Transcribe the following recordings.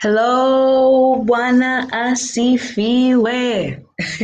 Hello, Bwana asifiwe.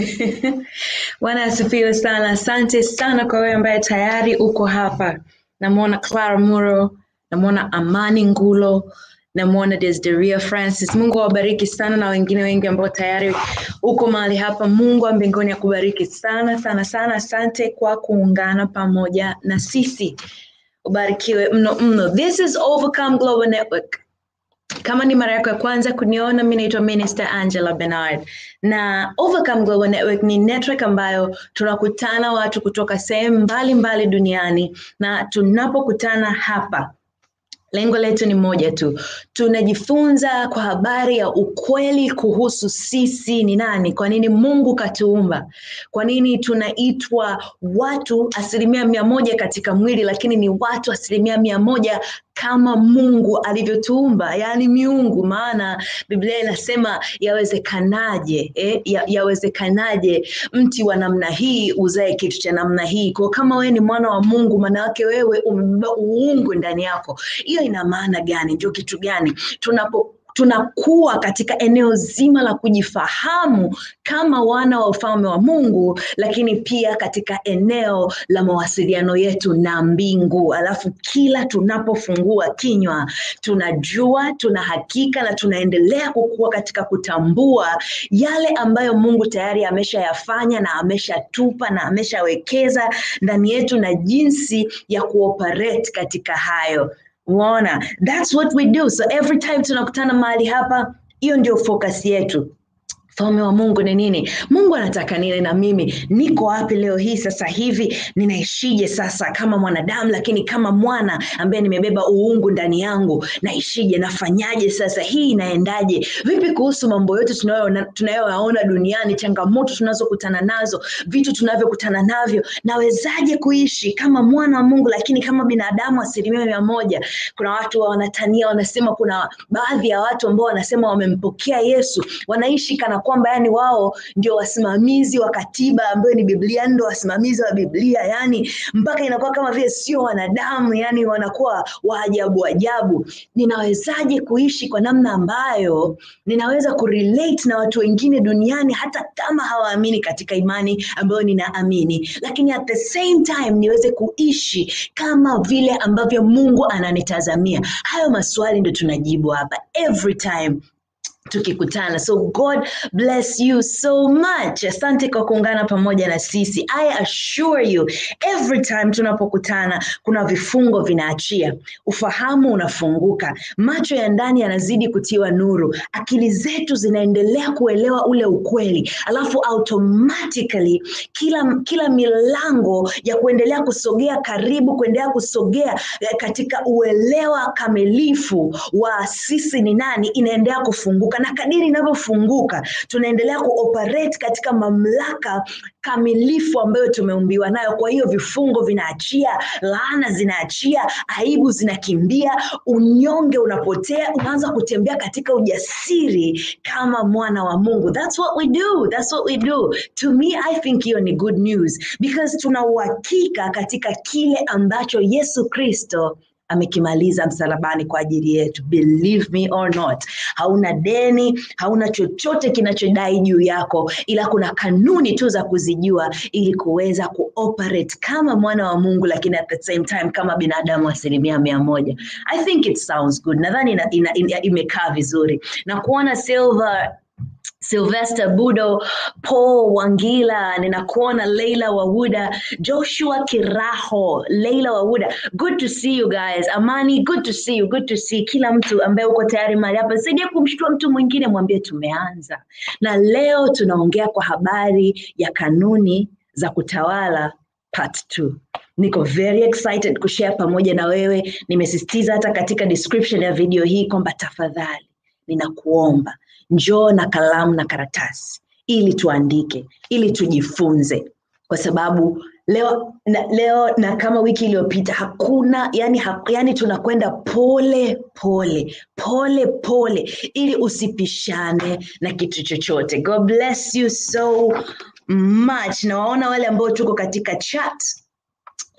Bwana asifiwe sana. Asante sana kwa wewe ambaye tayari uko hapa. Namwona Clara Muro, namwona Amani Ngulo, namwona Desderia Francis. Mungu awabariki sana na wengine wengi ambao tayari uko mahali hapa. Mungu wa mbinguni akubariki sana sana sana. Asante kwa kuungana pamoja na sisi. Ubarikiwe mno mno. This is Overcome Global Network. Kama ni mara yako ya kwanza kuniona, mi naitwa Minister Angela Bernard na Overcome Global Network ni network ambayo tunakutana watu kutoka sehemu mbalimbali duniani, na tunapokutana hapa Lengo letu ni moja tu, tunajifunza kwa habari ya ukweli kuhusu sisi ni nani, kwa nini Mungu katuumba, kwa nini tunaitwa watu asilimia mia moja katika mwili, lakini ni watu asilimia mia moja kama Mungu alivyotuumba, yaani miungu. Maana Biblia inasema yawezekanaje, eh, ya, yawezekanaje mti wa namna hii uzae kitu cha namna hii? Kwa kama wewe ni mwana wa Mungu, maana yake wewe umebeba uungu ndani yako. Hiyo ina maana gani? Ndio kitu gani? tunapo tunakuwa katika eneo zima la kujifahamu kama wana wa ufalme wa Mungu, lakini pia katika eneo la mawasiliano yetu na mbingu. Alafu kila tunapofungua kinywa, tunajua, tuna hakika na tunaendelea kukua katika kutambua yale ambayo Mungu tayari ameshayafanya na ameshatupa na ameshawekeza ndani yetu na jinsi ya kuoperate katika hayo. Unaona, that's what we do. So every time tunakutana mahali hapa, hiyo ndio focus yetu. Ufalme wa Mungu ni nini? Mungu anataka nini na mimi? Niko wapi leo hii sasa hivi? Ninaishije sasa kama mwanadamu, lakini kama mwana ambaye nimebeba uungu ndani yangu, naishije? Nafanyaje sasa? Hii inaendaje? Vipi kuhusu mambo yote tunayoona- tunayoyaona duniani, changamoto tunazokutana nazo, vitu tunavyokutana navyo, nawezaje kuishi kama mwana wa Mungu, lakini kama binadamu asilimia mia moja? Kuna watu wanatania, wanasema, kuna baadhi ya watu ambao wanasema wamempokea Yesu, wanaishi kana kwamba yani wao ndio wasimamizi wa katiba ambayo ni Biblia, ndio wasimamizi wa Biblia, yani mpaka inakuwa kama vile sio wanadamu, yani wanakuwa wa ajabu ajabu. Ninawezaje kuishi kwa namna ambayo ninaweza kurelate na watu wengine duniani hata kama hawaamini katika imani ambayo ninaamini, lakini at the same time niweze kuishi kama vile ambavyo Mungu ananitazamia. Hayo maswali ndio tunajibu hapa every time tukikutana. So God bless you so much. Asante kwa kuungana pamoja na sisi. I assure you every time tunapokutana kuna vifungo vinaachia, ufahamu unafunguka, macho ya ndani yanazidi kutiwa nuru, akili zetu zinaendelea kuelewa ule ukweli, alafu automatically kila kila milango ya kuendelea kusogea karibu, kuendelea kusogea eh, katika uelewa kamilifu wa sisi ni nani inaendelea kufunguka, na kadiri inavyofunguka tunaendelea kuoperate katika mamlaka kamilifu ambayo tumeumbiwa nayo. Kwa hiyo vifungo vinaachia, laana zinaachia, aibu zinakimbia, unyonge unapotea, unaanza kutembea katika ujasiri kama mwana wa Mungu. That's what we do. That's what we do. To me, I think hiyo ni good news because tuna uhakika katika kile ambacho Yesu Kristo amekimaliza msalabani kwa ajili yetu. Believe me or not, hauna deni, hauna chochote kinachodai juu yako, ila kuna kanuni tu za kuzijua ili kuweza kuoperate kama mwana wa Mungu, lakini at the same time kama binadamu asilimia mia moja. I think it sounds good. Nadhani ina, ina, ina, imekaa vizuri na kuona Silver Sylvester Budo, Paul Wangila, ninakuona Leila Wawuda, Joshua Kiraho, Leila Wawuda. Good to see you guys. Amani, good to see you. Good to see kila mtu ambaye uko tayari mahali hapa. Saidia kumshtua mtu mwingine, mwambie tumeanza. Na leo tunaongea kwa habari ya kanuni za kutawala part 2. Niko very excited kushare pamoja na wewe. Nimesisitiza hata katika description ya video hii kwamba tafadhali ninakuomba njoo na kalamu na karatasi ili tuandike, ili tujifunze, kwa sababu leo na, leo na kama wiki iliyopita hakuna yani, ha, yani tunakwenda pole pole pole pole ili usipishane na kitu chochote. God bless you so much. Nawaona wale ambao tuko katika chat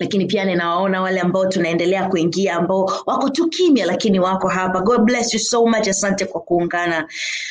lakini pia ninawaona wale ambao tunaendelea kuingia ambao wako tu kimya lakini wako hapa god bless you so much asante kwa kuungana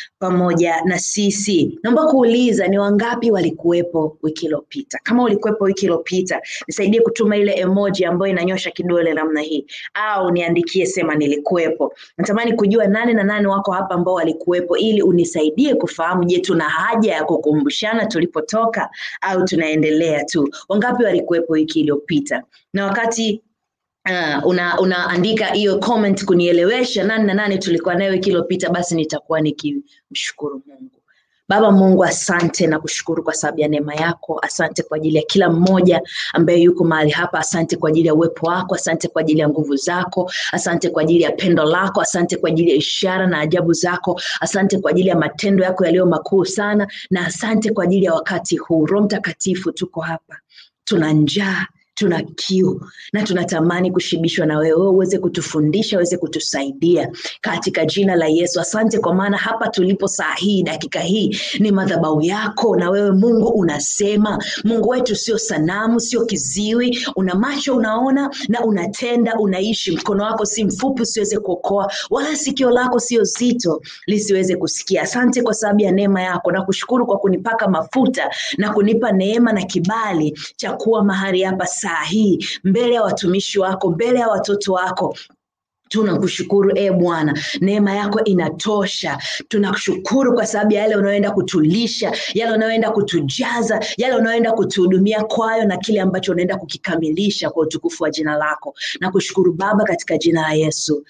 pamoja na sisi naomba kuuliza ni wangapi walikuwepo wiki iliyopita kama ulikuwepo wiki iliyopita nisaidie kutuma ile emoji ambayo inanyosha kidole namna hii au niandikie sema nilikuwepo natamani kujua nane na nane wako hapa ambao walikuwepo ili unisaidie kufahamu je tuna haja ya kukumbushana tulipotoka au tunaendelea tu wangapi walikuwepo wiki iliyopita na wakati uh, una unaandika hiyo comment kunielewesha nani na nani tulikuwa nayo wiki iliyopita basi nitakuwa nikimshukuru mungu baba mungu asante na kushukuru kwa sababu ya neema yako asante kwa ajili ya kila mmoja ambaye yuko mahali hapa asante kwa ajili ya uwepo wako asante kwa ajili ya nguvu zako asante kwa ajili ya pendo lako asante kwa ajili ya ishara na ajabu zako asante kwa ajili ya matendo yako yaliyo makuu sana na asante kwa ajili ya wakati huu roho mtakatifu tuko hapa tuna njaa tuna kiu na tunatamani kushibishwa na wewe uweze kutufundisha uweze kutusaidia katika jina la yesu asante kwa maana hapa tulipo saa hii dakika hii ni madhabau yako na wewe mungu unasema mungu wetu sio sanamu sio kiziwi una macho unaona na unatenda unaishi mkono wako si mfupi usiweze kuokoa wala sikio lako sio zito lisiweze kusikia asante kwa sababu ya neema yako na kushukuru kwa kunipaka mafuta na kunipa neema na kibali cha kuwa mahali hapa saa hii mbele ya watumishi wako mbele ya watoto wako tunakushukuru e bwana neema yako inatosha tunakushukuru kwa sababu ya yale unaoenda kutulisha yale unaoenda kutujaza yale unaoenda kutuhudumia kwayo na kile ambacho unaenda kukikamilisha kwa utukufu wa jina lako na kushukuru baba katika jina la yesu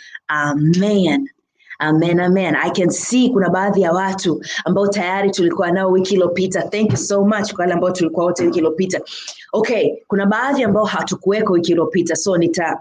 amen amen amen i can see kuna baadhi ya watu ambao tayari tulikuwa nao wiki iliyopita thank you so much kwa wale ambao tulikuwa wote wiki iliyopita okay kuna baadhi ambao hatukuweko wiki iliyopita so nita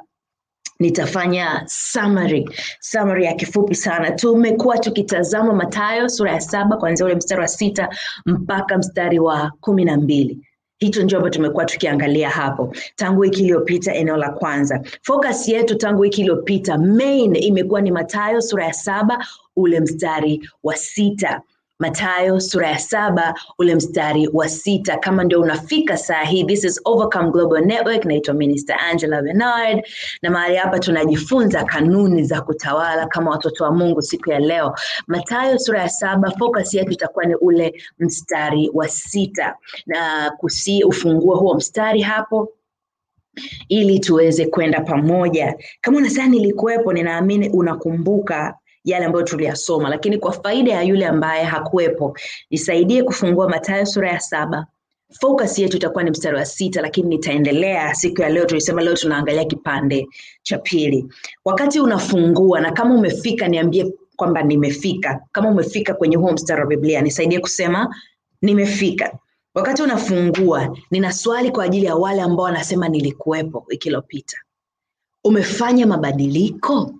nitafanya summary summary ya kifupi sana tumekuwa tukitazama matayo sura ya saba kuanzia ule mstari wa sita mpaka mstari wa kumi na mbili hicho ndio ambacho tumekuwa tukiangalia hapo tangu wiki iliyopita eneo la kwanza focus yetu tangu wiki iliyopita main imekuwa ni matayo sura ya saba ule mstari wa sita matayo sura ya saba ule mstari wa sita kama ndio unafika saa hii this is overcome global network naitwa minister angela benard na mahali hapa tunajifunza kanuni za kutawala kama watoto wa mungu siku ya leo matayo sura ya saba focus yetu itakuwa ni ule mstari wa sita na kusi ufungue huo mstari hapo ili tuweze kwenda pamoja kama unasema nilikuwepo ninaamini unakumbuka yale ambayo tuliyasoma lakini kwa faida ya yule ambaye hakuwepo nisaidie kufungua matayo sura ya saba focus yetu itakuwa ni mstari wa sita lakini nitaendelea siku ya leo tulisema leo tunaangalia kipande cha pili wakati unafungua na kama umefika niambie kwamba nimefika kama umefika kwenye huo mstari wa biblia nisaidie kusema nimefika wakati unafungua nina swali kwa ajili ya wale ambao wanasema nilikuwepo wiki iliyopita umefanya mabadiliko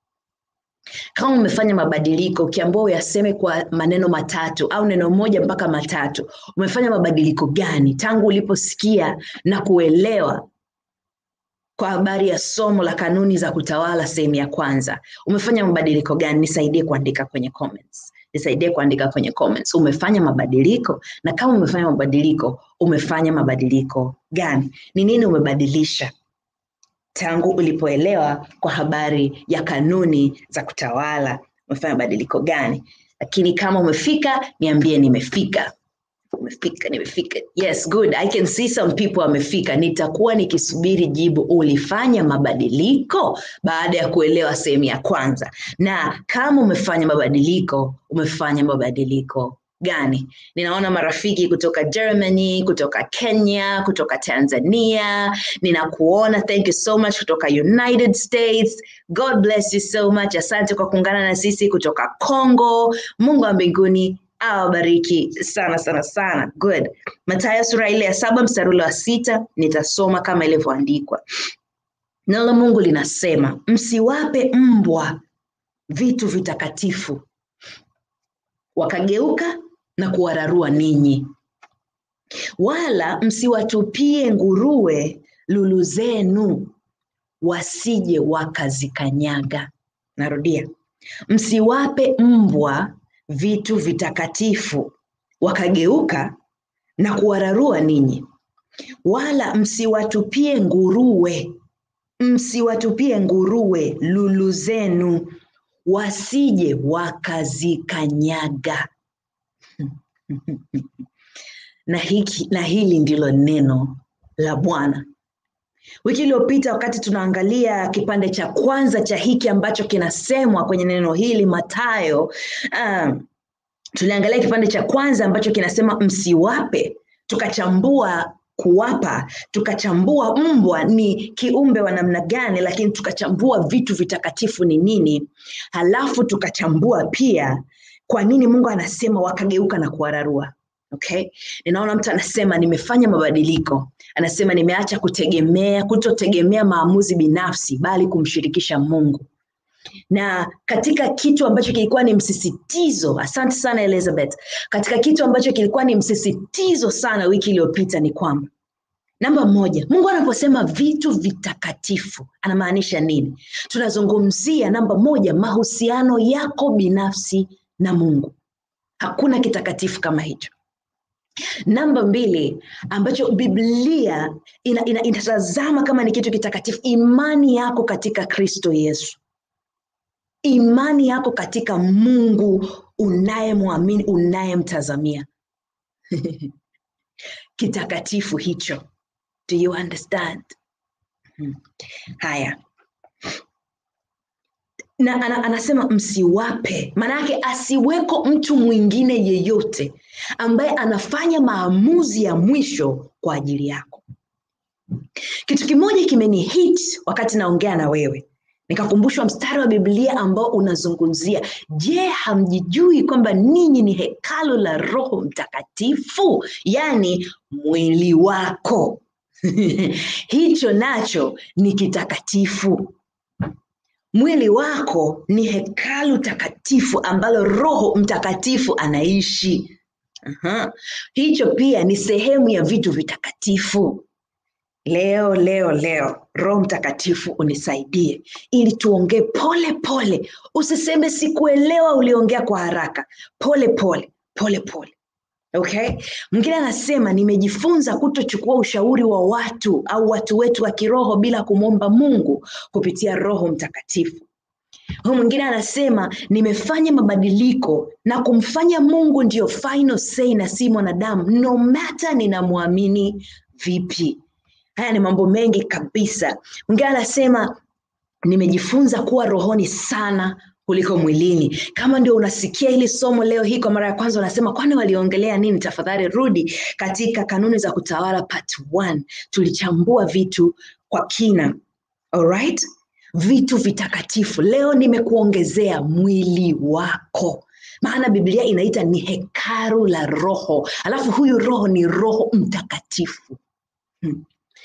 kama umefanya mabadiliko ukiambua uyaseme kwa maneno matatu au neno moja mpaka matatu umefanya mabadiliko gani tangu uliposikia na kuelewa kwa habari ya somo la kanuni za kutawala sehemu ya kwanza umefanya mabadiliko gani nisaidie kuandika kwenye comments nisaidie kuandika kwenye comments umefanya mabadiliko na kama umefanya mabadiliko umefanya mabadiliko gani ni nini umebadilisha tangu ulipoelewa kwa habari ya kanuni za kutawala umefanya mabadiliko gani lakini kama umefika niambie nimefika umefika nimefika yes good i can see some people wamefika nitakuwa nikisubiri jibu ulifanya mabadiliko baada ya kuelewa sehemu ya kwanza na kama umefanya mabadiliko umefanya mabadiliko gani ninaona marafiki kutoka germany kutoka kenya kutoka tanzania ninakuona thank you so much kutoka united states god bless you so much asante kwa kuungana na sisi kutoka congo mungu wa mbinguni awabariki sana sana sana good matayo sura ile ya saba mstari ule wa sita nitasoma kama ilivyoandikwa neno la mungu linasema msiwape mbwa vitu vitakatifu wakageuka na kuwararua ninyi wala msiwatupie nguruwe lulu zenu wasije wakazikanyaga narudia msiwape mbwa vitu vitakatifu wakageuka na kuwararua ninyi wala msiwatupie nguruwe msiwatupie nguruwe lulu zenu wasije wakazikanyaga na, hiki, na hili ndilo neno la bwana wiki iliyopita wakati tunaangalia kipande cha kwanza cha hiki ambacho kinasemwa kwenye neno hili matayo um, tuliangalia kipande cha kwanza ambacho kinasema msiwape tukachambua kuwapa tukachambua mbwa ni kiumbe wa namna gani lakini tukachambua vitu vitakatifu ni nini halafu tukachambua pia kwa nini mungu anasema wakageuka na kuwararua okay ninaona mtu anasema nimefanya mabadiliko anasema nimeacha kutegemea kutotegemea maamuzi binafsi bali kumshirikisha mungu na katika kitu ambacho kilikuwa ni msisitizo asante sana elizabeth katika kitu ambacho kilikuwa ni msisitizo sana wiki iliyopita ni kwamba namba moja mungu anaposema vitu vitakatifu anamaanisha nini tunazungumzia namba moja mahusiano yako binafsi na mungu hakuna kitakatifu kama hicho namba mbili ambacho biblia inatazama ina, ina inatazama kama ni kitu kitakatifu imani yako katika kristo yesu imani yako katika mungu unayemwamini unayemtazamia kitakatifu hicho do you understand hmm. haya na ana, anasema msiwape maanayake asiweko mtu mwingine yeyote ambaye anafanya maamuzi ya mwisho kwa ajili yako kitu kimoja kimenihit wakati naongea na wewe nikakumbushwa mstari wa biblia ambao unazungumzia je hamjijui kwamba ninyi ni hekalu la roho mtakatifu yaani mwili wako hicho nacho ni kitakatifu mwili wako ni hekalu takatifu ambalo roho mtakatifu anaishi Aha. hicho pia ni sehemu ya vitu vitakatifu leo leo leo roho mtakatifu unisaidie ili tuongee pole pole usiseme sikuelewa uliongea kwa haraka pole pole pole pole okay mwingine anasema nimejifunza kutochukua ushauri wa watu au watu wetu wa kiroho bila kumwomba mungu kupitia roho mtakatifu huyu mwingine anasema nimefanya mabadiliko na kumfanya mungu ndiyo final say na si mwanadamu no matter ninamwamini vipi haya ni mambo mengi kabisa mwingine anasema nimejifunza kuwa rohoni sana kuliko mwilini kama ndio unasikia hili somo leo hii kwa mara ya kwanza unasema kwani waliongelea nini tafadhali rudi katika kanuni za kutawala part one. tulichambua vitu kwa kina alright vitu vitakatifu leo nimekuongezea mwili wako maana biblia inaita ni hekaru la roho alafu huyu roho ni roho mtakatifu hmm.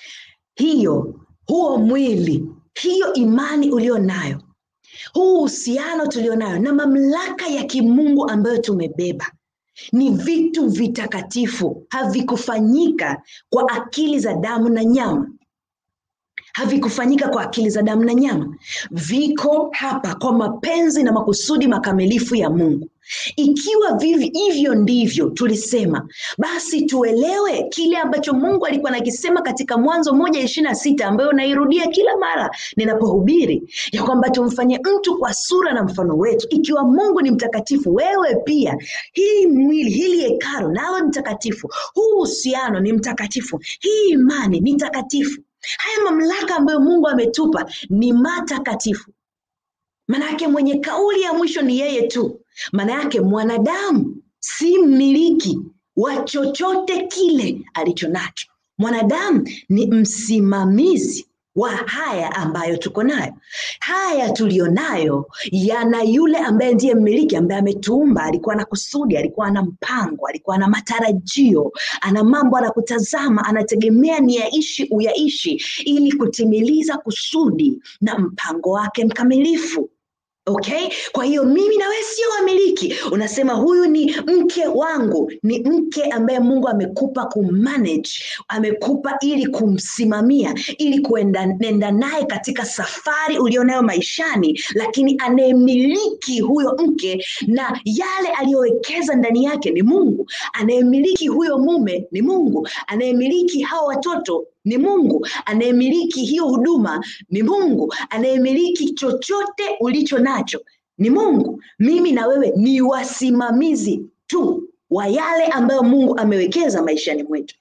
hiyo huo mwili hiyo imani ulio nayo huu uhusiano tulionayo na mamlaka ya kimungu ambayo tumebeba ni vitu vitakatifu havikufanyika kwa akili za damu na nyama havikufanyika kwa akili za damu na nyama viko hapa kwa mapenzi na makusudi makamilifu ya mungu ikiwa vivi hivyo ndivyo tulisema basi tuelewe kile ambacho mungu alikuwa nakisema katika mwanzo moja ishiri na sita ambayo nairudia kila mara ninapohubiri ya kwamba tumfanye mtu kwa sura na mfano wetu ikiwa mungu ni mtakatifu wewe pia hii mwili hili hekaro nalo ni mtakatifu huu uhusiano ni mtakatifu hii imani ni takatifu haya mamlaka ambayo mungu ametupa ni matakatifu manayake mwenye kauli ya mwisho ni yeye tu maana yake mwanadamu si mmiliki wa chochote kile alicho nacho mwanadamu ni msimamizi wa haya ambayo tuko nayo haya tuliyonayo yana yule ambaye ndiye mmiliki ambaye ametuumba alikuwa na kusudi alikuwa na mpango alikuwa na matarajio ana mambo anakutazama anategemea ni yaishi uyaishi ili kutimiliza kusudi na mpango wake mkamilifu okay kwa hiyo mimi na wewe sio wamiliki unasema huyu ni mke wangu ni mke ambaye mungu amekupa kumanage amekupa ili kumsimamia ili kuenda naye katika safari ulionayo maishani lakini anayemiliki huyo mke na yale aliyowekeza ndani yake ni mungu anayemiliki huyo mume ni mungu anayemiliki hao watoto ni mungu anayemiliki hiyo huduma ni mungu anayemiliki chochote ulicho nacho ni mungu mimi na wewe ni wasimamizi tu wa yale ambayo mungu amewekeza maishani mwetu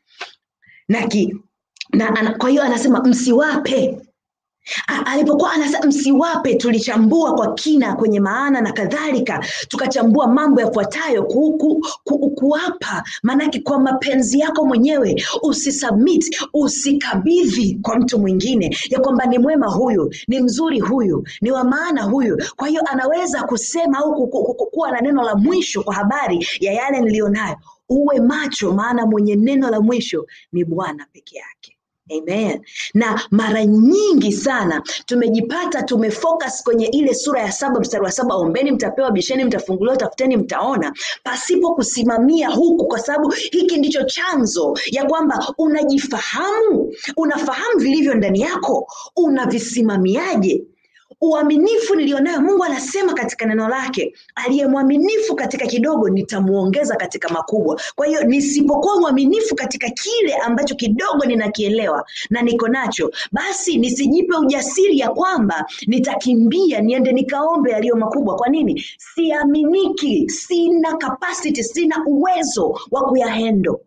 na, ki, na ana, kwa hiyo anasema msiwape A- alipokuwa anasema msiwape tulichambua kwa kina kwenye maana na kadhalika tukachambua mambo yafuatayo ku, ku, ku, kuwapa maanake kwa mapenzi yako mwenyewe usisubmit usikabidhi kwa mtu mwingine ya kwamba ni mwema huyu ni mzuri huyu ni wa maana huyu kwa hiyo anaweza kusema au ku- ku- ku- kuwa na neno la mwisho kwa habari ya yale niliyonayo uwe macho maana mwenye neno la mwisho ni bwana peke yake Amen. Na mara nyingi sana tumejipata tumefocus kwenye ile sura ya saba mstari wa saba, ombeni mtapewa, bisheni mtafunguliwa, tafuteni mtaona, pasipo kusimamia huku, kwa sababu hiki ndicho chanzo ya kwamba unajifahamu, unafahamu vilivyo ndani yako, unavisimamiaje? uaminifu nilionayo mungu anasema katika neno lake aliye mwaminifu katika kidogo nitamuongeza katika makubwa kwa hiyo nisipokuwa mwaminifu katika kile ambacho kidogo ninakielewa na niko nacho basi nisijipe ujasiri ya kwamba nitakimbia niende nikaombe yaliyo makubwa kwa nini siaminiki sina capacity sina uwezo wa kuyahendo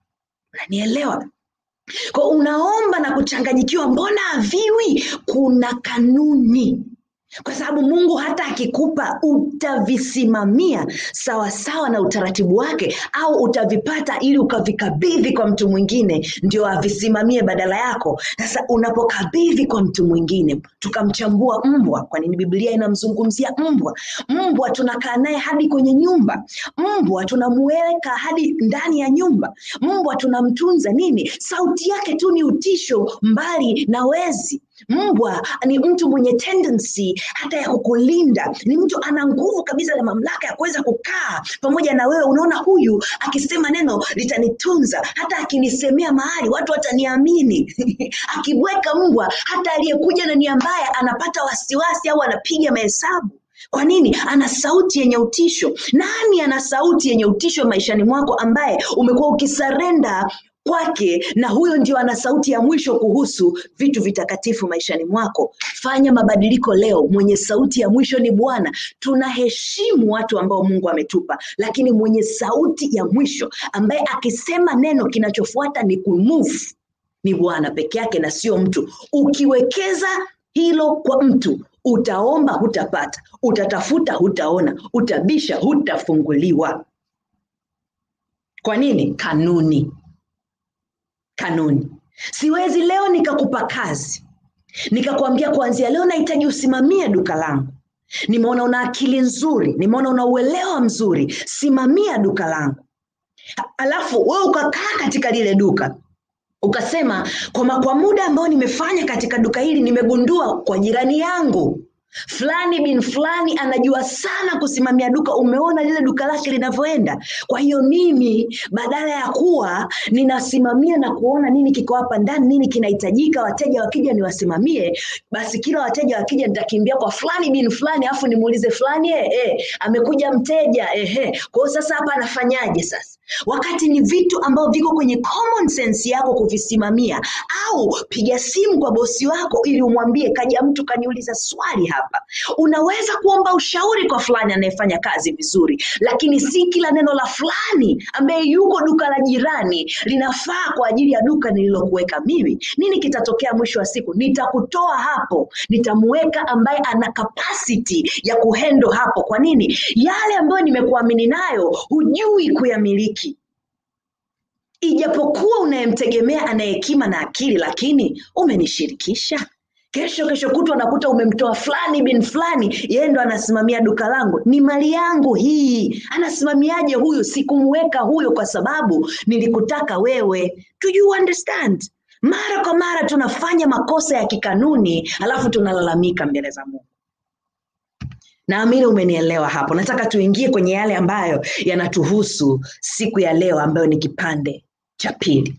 unanielewa kwa unaomba na kuchanganyikiwa, mbona haviwi? Kuna kanuni, kwa sababu Mungu hata akikupa utavisimamia sawasawa na utaratibu wake, au utavipata ili ukavikabidhi kwa mtu mwingine ndio avisimamie badala yako. Sasa unapokabidhi kwa mtu mwingine, tukamchambua mbwa. Kwa nini Biblia inamzungumzia mbwa? Mbwa tunakaa naye hadi kwenye nyumba, mbwa tunamuweka hadi ndani ya nyumba, mbwa tunamtunza nini? Sauti yake tu ni utisho, mbali na wezi. Mbwa ni mtu mwenye tendency hata ya kukulinda, ni mtu ana nguvu kabisa na mamlaka ya kuweza kukaa pamoja na wewe. Unaona, huyu akisema neno litanitunza, hata akinisemea mahali watu wataniamini. Akibweka mbwa, hata aliyekuja na nia mbaya anapata wasiwasi au anapiga mahesabu. Kwa nini? Ana sauti yenye utisho. Nani ana sauti yenye utisho maishani mwako ambaye umekuwa ukisarenda kwake na huyo ndio ana sauti ya mwisho kuhusu vitu vitakatifu maishani mwako. Fanya mabadiliko leo. Mwenye sauti ya mwisho ni Bwana. Tunaheshimu watu ambao Mungu ametupa, lakini mwenye sauti ya mwisho ambaye akisema neno kinachofuata ni kumove ni Bwana peke yake na sio mtu. Ukiwekeza hilo kwa mtu, utaomba hutapata, utatafuta hutaona, utabisha hutafunguliwa. Kwa nini? Kanuni kanuni. Siwezi leo nikakupa kazi nikakwambia kuanzia leo nahitaji usimamie duka langu. Nimeona una akili nzuri, nimeona una uelewa mzuri, simamia duka langu. Alafu wewe ukakaa katika lile duka ukasema, kwa, kwa muda ambao nimefanya katika duka hili nimegundua kwa jirani yangu fulani bin fulani anajua sana kusimamia duka. Umeona lile duka lake linavyoenda. Kwa hiyo mimi badala ya kuwa ninasimamia na kuona nini kiko hapa ndani, nini kinahitajika, wateja wakija niwasimamie, basi kila wateja wakija nitakimbia kwa fulani bin fulani, afu nimuulize fulani, eh, eh, amekuja mteja ehe. Kwa hiyo sasa hapa anafanyaje sasa? wakati ni vitu ambavyo viko kwenye common sense yako kuvisimamia, au piga simu kwa bosi wako ili umwambie, kaja mtu kaniuliza swali hapa. Unaweza kuomba ushauri kwa fulani anayefanya kazi vizuri, lakini si kila neno la fulani ambaye yuko duka la jirani linafaa kwa ajili ya duka nililokuweka mimi. Nini kitatokea mwisho wa siku? Nitakutoa hapo, nitamuweka ambaye ana capacity ya kuhendo hapo. Kwa nini? Yale ambayo nimekuamini nayo hujui kuyamiliki ijapokuwa unayemtegemea ana hekima na akili, lakini umenishirikisha. Kesho kesho kutwa nakuta umemtoa fulani bin fulani, yeye ndo anasimamia duka langu, ni mali yangu hii. Anasimamiaje huyu? Sikumweka huyo kwa sababu nilikutaka wewe. Do you understand? Mara kwa mara tunafanya makosa ya kikanuni, alafu tunalalamika mbele za Mungu. naamini umenielewa hapo nataka tuingie kwenye yale ambayo yanatuhusu siku ya leo ambayo ni kipande cha pili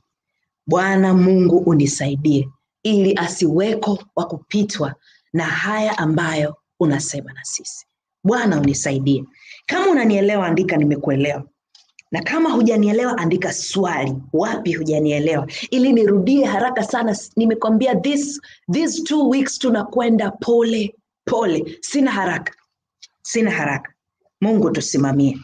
bwana mungu unisaidie ili asiweko wa kupitwa na haya ambayo unasema na sisi bwana unisaidie kama unanielewa andika nimekuelewa na kama hujanielewa andika swali wapi hujanielewa ili nirudie haraka sana nimekwambia this, these two weeks tunakwenda pole pole sina haraka sina haraka mungu tusimamie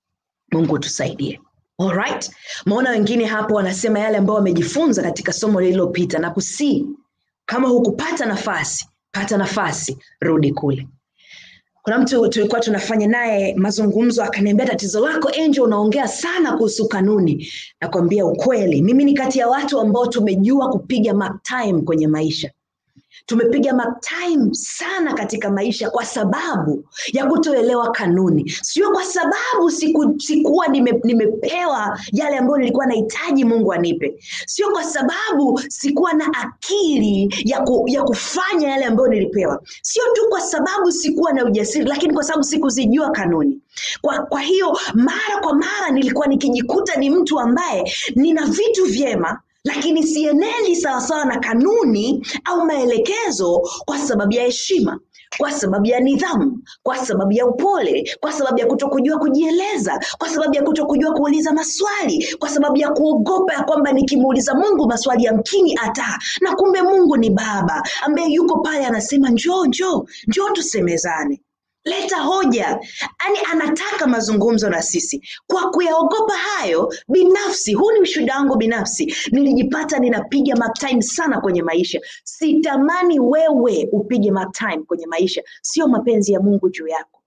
mungu tusaidie Alright. maona wengine hapo wanasema yale ambayo wamejifunza katika somo lililopita na kusii kama hukupata nafasi pata nafasi rudi kule kuna mtu tulikuwa tunafanya naye mazungumzo akaniambia tatizo lako angel unaongea sana kuhusu kanuni nakwambia ukweli mimi ni kati ya watu ambao tumejua kupiga mark time kwenye maisha tumepiga mark time sana katika maisha kwa sababu ya kutoelewa kanuni sio kwa sababu siku, sikuwa nime, nimepewa yale ambayo nilikuwa nahitaji mungu anipe sio kwa sababu sikuwa na akili ya, ku, ya kufanya yale ambayo nilipewa sio tu kwa sababu sikuwa na ujasiri lakini kwa sababu sikuzijua kanuni kwa, kwa hiyo mara kwa mara nilikuwa nikijikuta ni mtu ambaye nina vitu vyema lakini sieneli sawasawa na kanuni au maelekezo kwa sababu ya heshima kwa sababu ya nidhamu kwa sababu ya upole kwa sababu ya kutokujua kujieleza kwa sababu ya kutokujua kuuliza maswali kwa sababu ya kuogopa ya kwamba nikimuuliza mungu maswali yamkini ata na kumbe mungu ni baba ambaye yuko pale anasema njoo njoo njoo tusemezane leta hoja yaani anataka mazungumzo na sisi kwa kuyaogopa hayo binafsi huu ni ushuhuda wangu binafsi nilijipata ninapiga mark time sana kwenye maisha sitamani wewe upige mark time kwenye maisha sio mapenzi ya mungu juu yako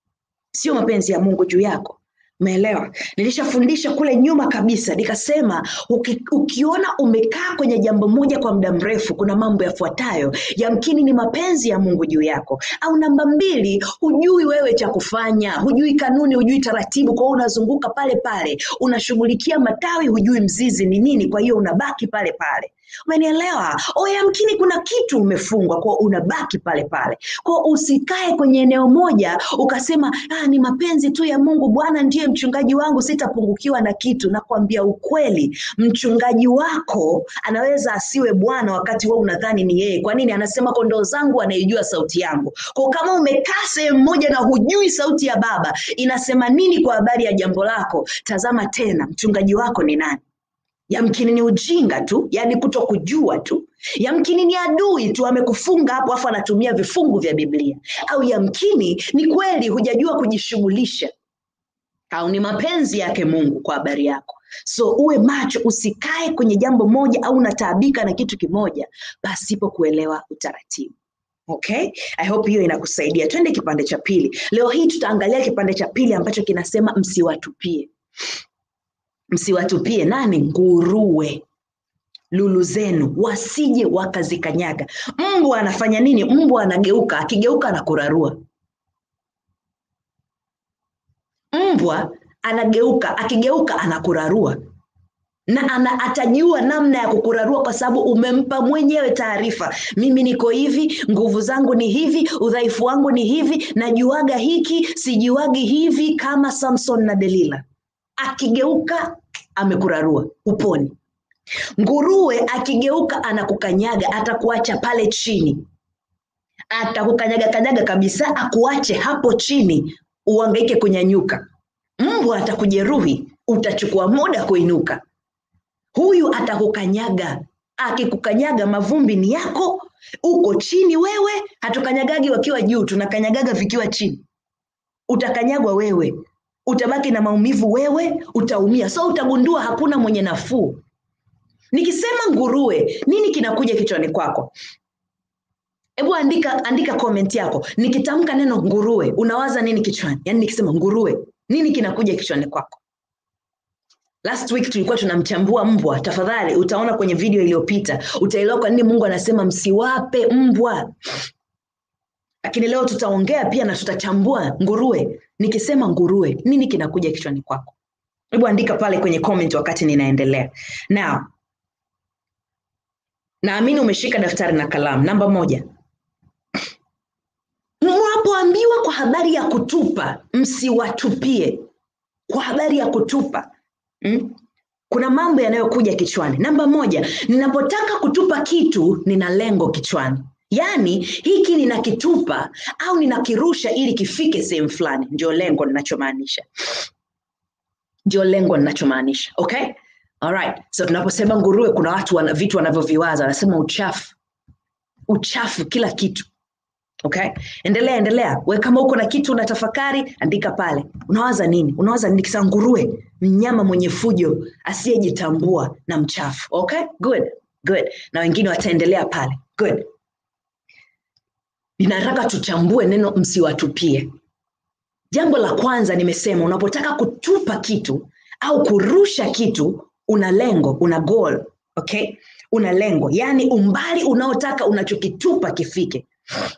sio mapenzi ya mungu juu yako umeelewa nilishafundisha kule nyuma kabisa nikasema uki, ukiona umekaa kwenye jambo moja kwa muda mrefu kuna mambo yafuatayo yamkini ni mapenzi ya mungu juu yako au namba mbili hujui wewe cha kufanya hujui kanuni hujui taratibu kwa hiyo unazunguka pale pale unashughulikia matawi hujui mzizi ni nini kwa hiyo unabaki pale pale umenielewa o yamkini kuna kitu umefungwa kwa unabaki pale pale kwa usikae kwenye eneo moja ukasema ah, ni mapenzi tu ya mungu bwana ndiye mchungaji wangu sitapungukiwa na kitu nakwambia ukweli mchungaji wako anaweza asiwe bwana wakati wewe unadhani ni yeye kwa nini anasema kondoo zangu anaijua sauti yangu kwa kama umekaa sehemu moja na hujui sauti ya baba inasema nini kwa habari ya jambo lako tazama tena mchungaji wako ni nani yamkini ni ujinga tu yani kuto kujua tu yamkini ni adui tu amekufunga hapo afu anatumia vifungu vya biblia au yamkini ni kweli hujajua kujishughulisha au ni mapenzi yake mungu kwa habari yako so uwe macho usikae kwenye jambo moja au unataabika na kitu kimoja pasipo kuelewa utaratibu okay i hope hiyo inakusaidia twende kipande cha pili leo hii tutaangalia kipande cha pili ambacho kinasema msiwatupie msiwatupie nani nguruwe lulu zenu wasije wakazikanyaga mbwa anafanya nini mbwa anageuka akigeuka anakurarua mbwa anageuka akigeuka anakurarua na ana, atajua namna ya kukurarua kwa sababu umempa mwenyewe taarifa mimi niko hivi nguvu zangu ni hivi udhaifu wangu ni hivi najuaga hiki sijuagi hivi kama samson na delila akigeuka amekurarua uponi nguruwe akigeuka anakukanyaga atakuacha pale chini atakukanyaga kanyaga kabisa akuache hapo chini uangaike kunyanyuka mbwa atakujeruhi utachukua muda kuinuka huyu atakukanyaga akikukanyaga mavumbi ni yako uko chini wewe hatukanyagagi wakiwa juu tunakanyagaga vikiwa chini utakanyagwa wewe utabaki na maumivu wewe utaumia so utagundua hakuna mwenye nafuu nikisema nguruwe nini kinakuja kichwani kwako hebu andika andika comment yako nikitamka neno nguruwe unawaza nini kichwani yaani nikisema nguruwe nini kinakuja kichwani kwako last week tulikuwa tunamchambua mbwa tafadhali utaona kwenye video iliyopita utaelewa kwa nini mungu anasema msiwape mbwa lakini leo tutaongea pia na tutachambua nguruwe nikisema nguruwe nini kinakuja kichwani kwako hebu andika pale kwenye comment wakati ninaendelea now naamini umeshika daftari na kalamu namba moja unapoambiwa kwa habari ya kutupa msiwatupie kwa habari ya kutupa mm? kuna mambo yanayokuja kichwani namba moja ninapotaka kutupa kitu nina lengo kichwani yaani hiki ninakitupa au ninakirusha ili kifike sehemu fulani ndio lengo ninachomaanisha ndio lengo ninachomaanisha okay Alright. so tunaposema nguruwe kuna watu wana vitu wanavyoviwaza wanasema uchafu uchafu kila kitu okay endelea endelea we kama uko na kitu unatafakari andika pale unawaza nini unawaza nini kisa nguruwe mnyama mwenye fujo asiyejitambua na mchafu okay good good na wengine wataendelea pale good ninataka tuchambue neno msiwatupie jambo la kwanza nimesema unapotaka kutupa kitu au kurusha kitu una lengo una goal okay una lengo yaani umbali unaotaka unachokitupa kifike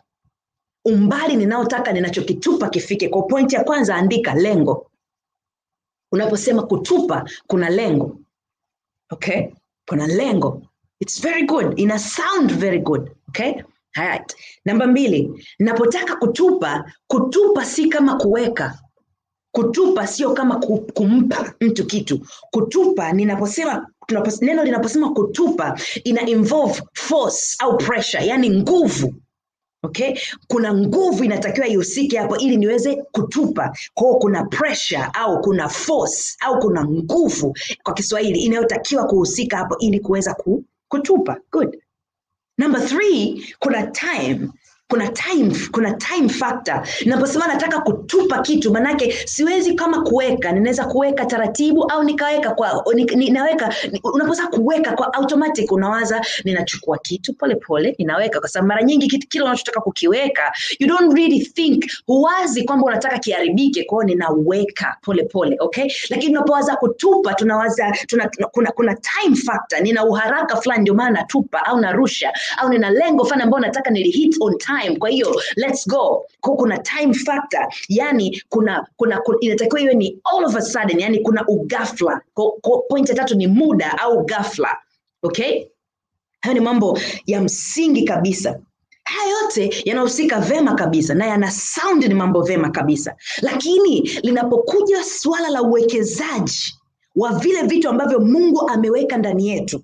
umbali ninaotaka ninachokitupa kifike kwa pointi ya kwanza andika lengo unaposema kutupa kuna lengo okay kuna lengo its very good ina sound very good okay Alright. namba mbili napotaka kutupa kutupa si kama kuweka kutupa sio kama ku- kumpa mtu kitu kutupa ninaposema tunapos, neno linaposema kutupa ina involve force au pressure yani nguvu okay kuna nguvu inatakiwa ihusike hapo ili niweze kutupa kwao kuna pressure au kuna force au kuna nguvu kwa kiswahili inayotakiwa kuhusika hapo ili kuweza ku, kutupa good number three kuna time kuna time kuna time factor naposema nataka kutupa kitu manake siwezi kama kuweka ninaweza kuweka taratibu au nikaweka kwa ni- ninaweka ni- unaposema kuweka kwa automatic unawaza ninachukua kitu pole pole ninaweka kwa sababu mara nyingi kitu kile unachotaka kukiweka you don't really think huwazi kwamba unataka kiharibike kwao ninaweka pole pole okay lakini unapowaza kutupa tunawaza tuna, tuna, kuna, kuna time factor nina uharaka fulani ndio maana natupa au narusha au nina lengo fulani ambayo nataka nili hit on time kwa hiyo let's go kwa kuna time factor yani kuna kuna, kuna inatakiwa iwe ni all of a sudden yani kuna ugafla Kwa- kwa point ya tatu ni muda au ghafla okay hayo ni mambo ya msingi kabisa haya yote yanahusika vema kabisa na yana sound ni mambo vema kabisa lakini linapokuja suala la uwekezaji wa vile vitu ambavyo mungu ameweka ndani yetu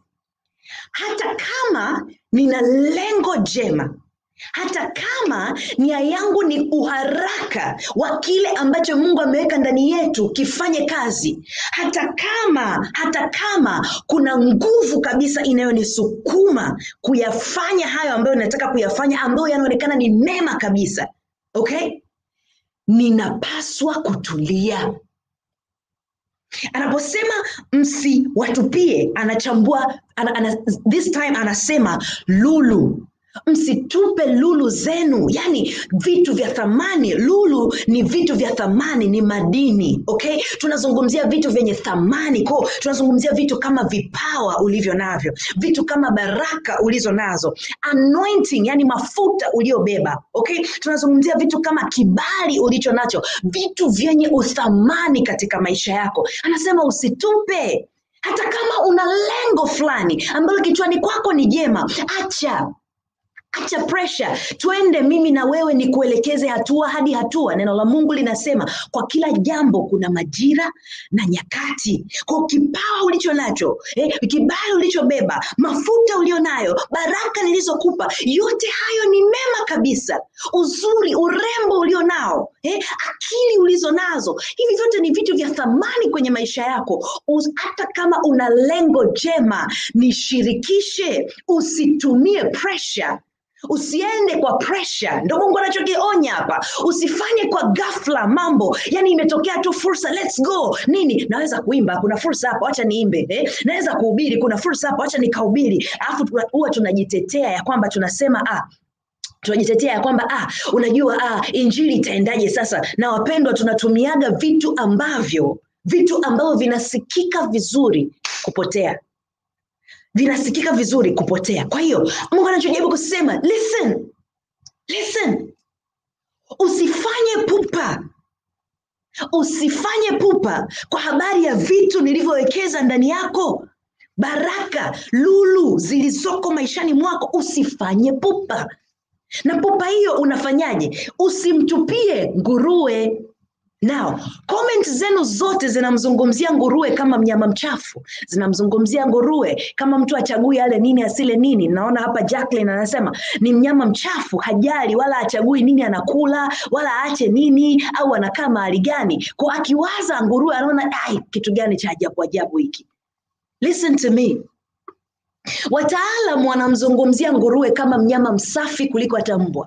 hata kama nina lengo jema hata kama nia yangu ni uharaka wa kile ambacho mungu ameweka ndani yetu kifanye kazi hata kama hata kama kuna nguvu kabisa inayonisukuma kuyafanya hayo ambayo nataka kuyafanya ambayo yanaonekana ni mema kabisa okay ninapaswa kutulia anaposema msiwatupie anachambua ana, ana, this time anasema lulu msitupe lulu zenu yani vitu vya thamani lulu ni vitu vya thamani ni madini okay tunazungumzia vitu vyenye thamani ko tunazungumzia vitu kama vipawa ulivyo navyo vitu kama baraka ulizo nazo anointing yani mafuta uliobeba okay tunazungumzia vitu kama kibali ulicho nacho vitu vyenye uthamani katika maisha yako anasema usitupe hata kama una lengo fulani ambalo kichwani kwako ni jema acha acha pressure twende mimi na wewe ni kuelekeze hatua hadi hatua neno la mungu linasema kwa kila jambo kuna majira na nyakati kwa kipawa ulicho nacho eh, kibali ulichobeba mafuta ulio nayo baraka nilizokupa yote hayo ni mema kabisa uzuri urembo ulio nao eh, akili ulizo nazo hivi vyote ni vitu vya thamani kwenye maisha yako Us, hata kama una lengo jema nishirikishe usitumie pressure usiende kwa pressure ndo mungu anachokionya hapa usifanye kwa ghafla mambo yani imetokea tu fursa let's go nini naweza kuimba kuna fursa hapa wacha niimbe eh? naweza kuhubiri kuna fursa hapa wacha nikahubiri alafu tuna- huwa tunajitetea ya kwamba tunasema ah, tunajitetea ya kwamba ah, unajua ah, injili itaendaje sasa na wapendwa tunatumiaga vitu ambavyo vitu ambavyo vinasikika vizuri kupotea vinasikika vizuri kupotea kwa hiyo mungu anachojaribu kusema listen listen usifanye pupa usifanye pupa kwa habari ya vitu nilivyowekeza ndani yako baraka lulu zilizoko maishani mwako usifanye pupa na pupa hiyo unafanyaje usimtupie nguruwe Now, comment zenu zote zinamzungumzia nguruwe kama mnyama mchafu, zinamzungumzia nguruwe kama mtu achagui ale nini asile nini. Naona hapa Jacqueline anasema ni mnyama mchafu, hajali wala achagui nini anakula wala aache nini au anakaa mahali gani. Kwa akiwaza nguruwe anaona ai, kitu gani cha ajabu ajabu hiki. Listen to me. Wataalam wanamzungumzia nguruwe kama mnyama msafi kuliko hata mbwa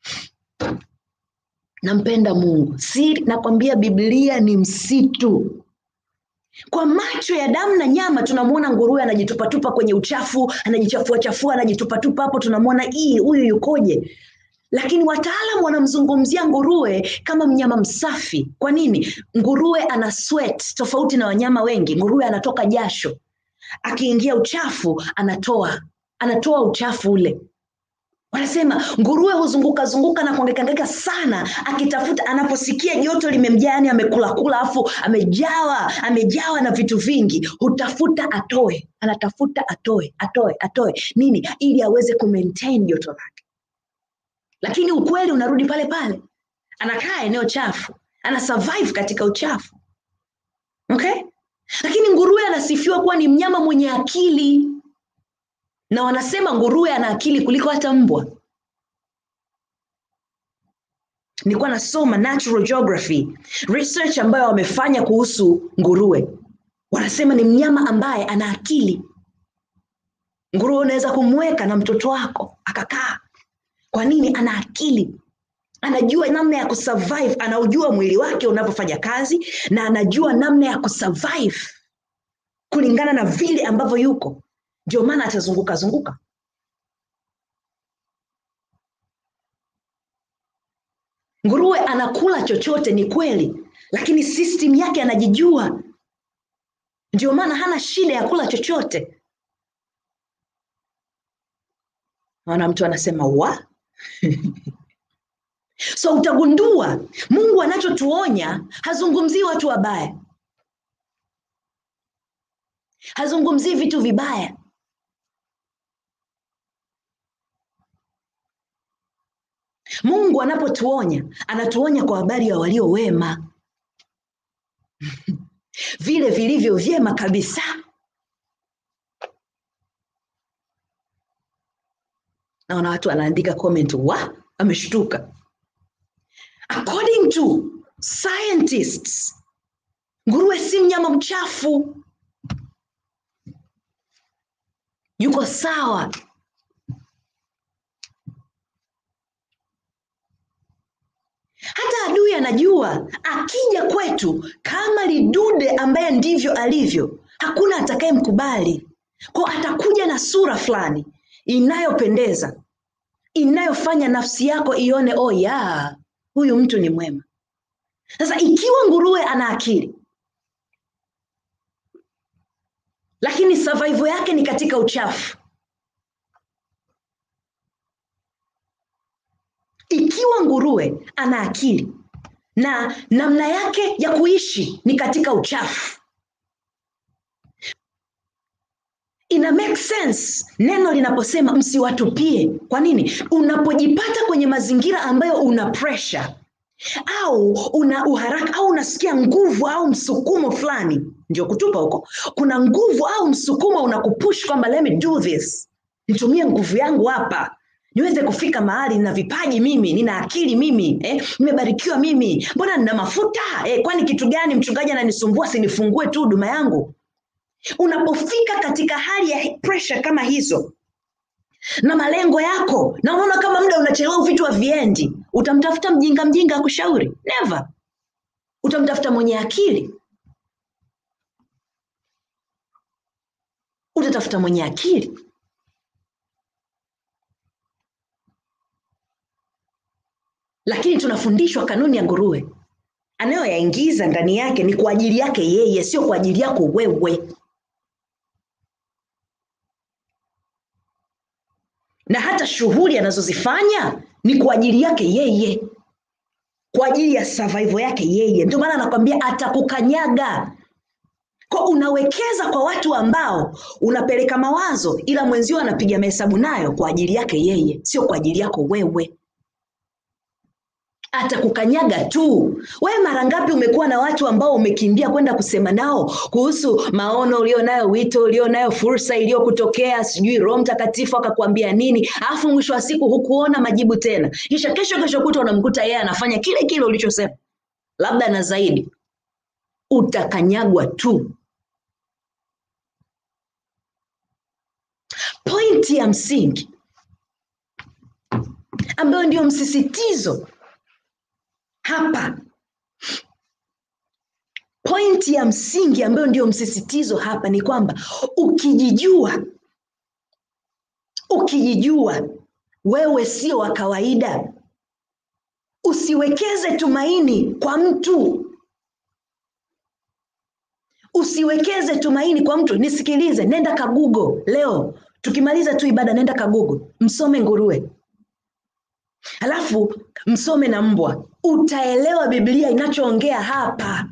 nampenda Mungu. Si nakwambia Biblia ni msitu. Kwa macho ya damu na nyama tunamwona nguruwe anajitupatupa kwenye uchafu, anajichafua chafua, anajitupatupa hapo, tunamwona hii huyu yukoje? Lakini wataalam wanamzungumzia nguruwe kama mnyama msafi. Kwa nini? Nguruwe ana sweat tofauti na wanyama wengi. Nguruwe anatoka jasho, akiingia uchafu anatoa anatoa uchafu ule wanasema nguruwe huzunguka zunguka na kuangekangeka sana akitafuta anaposikia joto limemjaa yani amekula kula afu amejawa amejawa na vitu vingi hutafuta atoe anatafuta atoe atoe atoe nini ili aweze kumaintain joto lake lakini ukweli unarudi pale pale anakaa eneo chafu ana survive katika uchafu okay lakini nguruwe anasifiwa kuwa ni mnyama mwenye akili na wanasema nguruwe ana akili kuliko hata mbwa. Nilikuwa nasoma natural geography research ambayo wamefanya kuhusu nguruwe, wanasema ni mnyama ambaye ana akili. Nguruwe unaweza kumweka na mtoto wako akakaa. Kwa nini? Ana akili, anajua namna ya kusurvive, anaujua mwili wake unavyofanya kazi na anajua namna ya kusurvive kulingana na vile ambavyo yuko ndio maana atazunguka zunguka. Nguruwe anakula chochote, ni kweli, lakini system yake anajijua, ndio maana hana shida ya kula chochote. Naona mtu anasema wa so utagundua Mungu anachotuonya hazungumzii watu wabaya, hazungumzii vitu vibaya Mungu anapotuonya anatuonya kwa habari ya walio wema vile vilivyo vyema kabisa. Naona watu wanaandika comment, wa ameshtuka. According to scientists, nguruwe si mnyama mchafu, yuko sawa hata adui anajua akija kwetu kama lidude ambaye ndivyo alivyo hakuna atakayemkubali kwao atakuja na sura fulani inayopendeza inayofanya nafsi yako ione oh ya huyu mtu ni mwema sasa ikiwa nguruwe ana akili lakini survival yake ni katika uchafu ikiwa nguruwe ana akili na namna yake ya kuishi ni katika uchafu ina make sense neno linaposema msiwatupie kwa nini unapojipata kwenye mazingira ambayo una pressure au una uharaka au unasikia nguvu au msukumo fulani ndio kutupa huko kuna nguvu au msukumo unakupush kwamba let me do this nitumie nguvu yangu hapa niweze kufika mahali nina vipaji mimi nina akili mimi eh, nimebarikiwa mimi mbona nina mafuta eh, kwani kitu gani mchungaji ananisumbua sinifungue tu huduma yangu unapofika katika hali ya pressure kama hizo na malengo yako na unaona kama muda unachelewa vitu haviendi utamtafuta mjinga mjinga akushauri never utamtafuta mwenye akili utatafuta mwenye akili lakini tunafundishwa kanuni ya nguruwe anayoyaingiza ndani yake ni kwa ajili yake yeye sio kwa ajili yako wewe na hata shughuli anazozifanya ni kwa ajili yake yeye kwa ajili ya survival yake yeye ndio maana anakwambia atakukanyaga Kwa unawekeza kwa watu ambao unapeleka mawazo, ila mwenzio anapiga mahesabu nayo kwa ajili yake yeye, sio kwa ajili yako wewe. Atakukanyaga tu. Wewe mara ngapi umekuwa na watu ambao umekimbia kwenda kusema nao kuhusu maono ulionayo, wito ulionayo, fursa iliyokutokea, sijui Roho Mtakatifu akakwambia nini, alafu mwisho wa siku hukuona majibu tena, kisha kesho kesho kuta unamkuta yeye anafanya kile kile ulichosema, labda na zaidi. Utakanyagwa tu. Pointi ya msingi ambayo ndio msisitizo hapa, pointi ya msingi ambayo ndio msisitizo hapa ni kwamba ukijijua, ukijijua wewe sio wa kawaida, usiwekeze tumaini kwa mtu usiwekeze tumaini kwa mtu. Nisikilize, nenda kagugo leo, tukimaliza tu ibada, nenda kagugo, msome nguruwe, halafu msome na mbwa, utaelewa Biblia inachoongea hapa.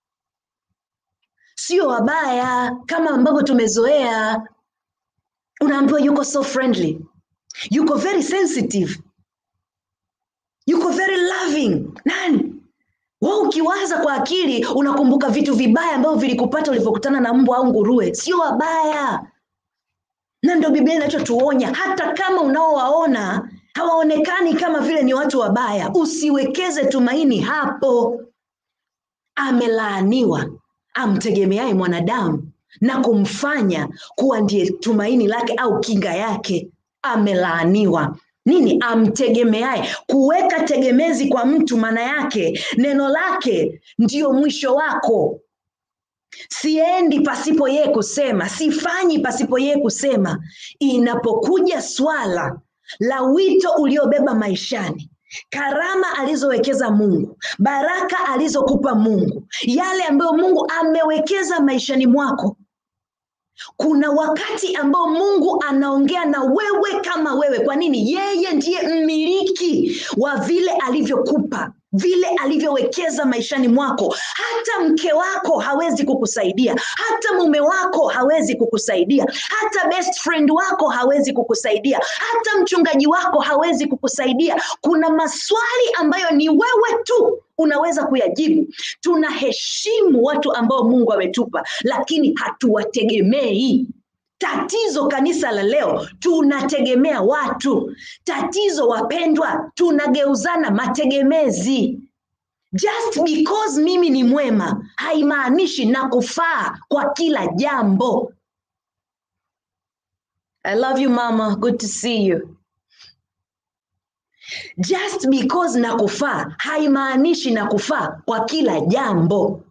Sio wabaya kama ambavyo tumezoea. Unaambiwa yuko so friendly, yuko very sensitive, yuko very loving. Nani wewe ukiwaza kwa akili unakumbuka vitu vibaya ambavyo vilikupata ulipokutana na mbwa au nguruwe. Sio wabaya, na ndio Biblia inachotuonya, hata kama unaowaona hawaonekani kama vile ni watu wabaya, usiwekeze tumaini hapo. Amelaaniwa amtegemeaye mwanadamu na kumfanya kuwa ndiye tumaini lake au kinga yake. Amelaaniwa nini? Amtegemeaye. Kuweka tegemezi kwa mtu, maana yake neno lake ndiyo mwisho wako. Siendi pasipo yeye kusema, sifanyi pasipo yeye kusema. Inapokuja swala la wito uliobeba maishani, karama alizowekeza Mungu, baraka alizokupa Mungu, yale ambayo Mungu amewekeza maishani mwako, kuna wakati ambao Mungu anaongea na wewe kama wewe. Kwa nini? Yeye ndiye mmiliki wa vile alivyokupa, vile alivyowekeza maishani mwako. Hata mke wako hawezi kukusaidia, hata mume wako hawezi kukusaidia, hata best friend wako hawezi kukusaidia, hata mchungaji wako hawezi kukusaidia. Kuna maswali ambayo ni wewe tu unaweza kuyajibu. Tunaheshimu watu ambao Mungu ametupa, lakini hatuwategemei. Tatizo kanisa la leo, tunategemea watu. Tatizo wapendwa, tunageuzana mategemezi. Just because mimi ni mwema haimaanishi na kufaa kwa kila jambo. I love you mama, good to see you. Just because na kufaa haimaanishi na kufaa kwa kila jambo.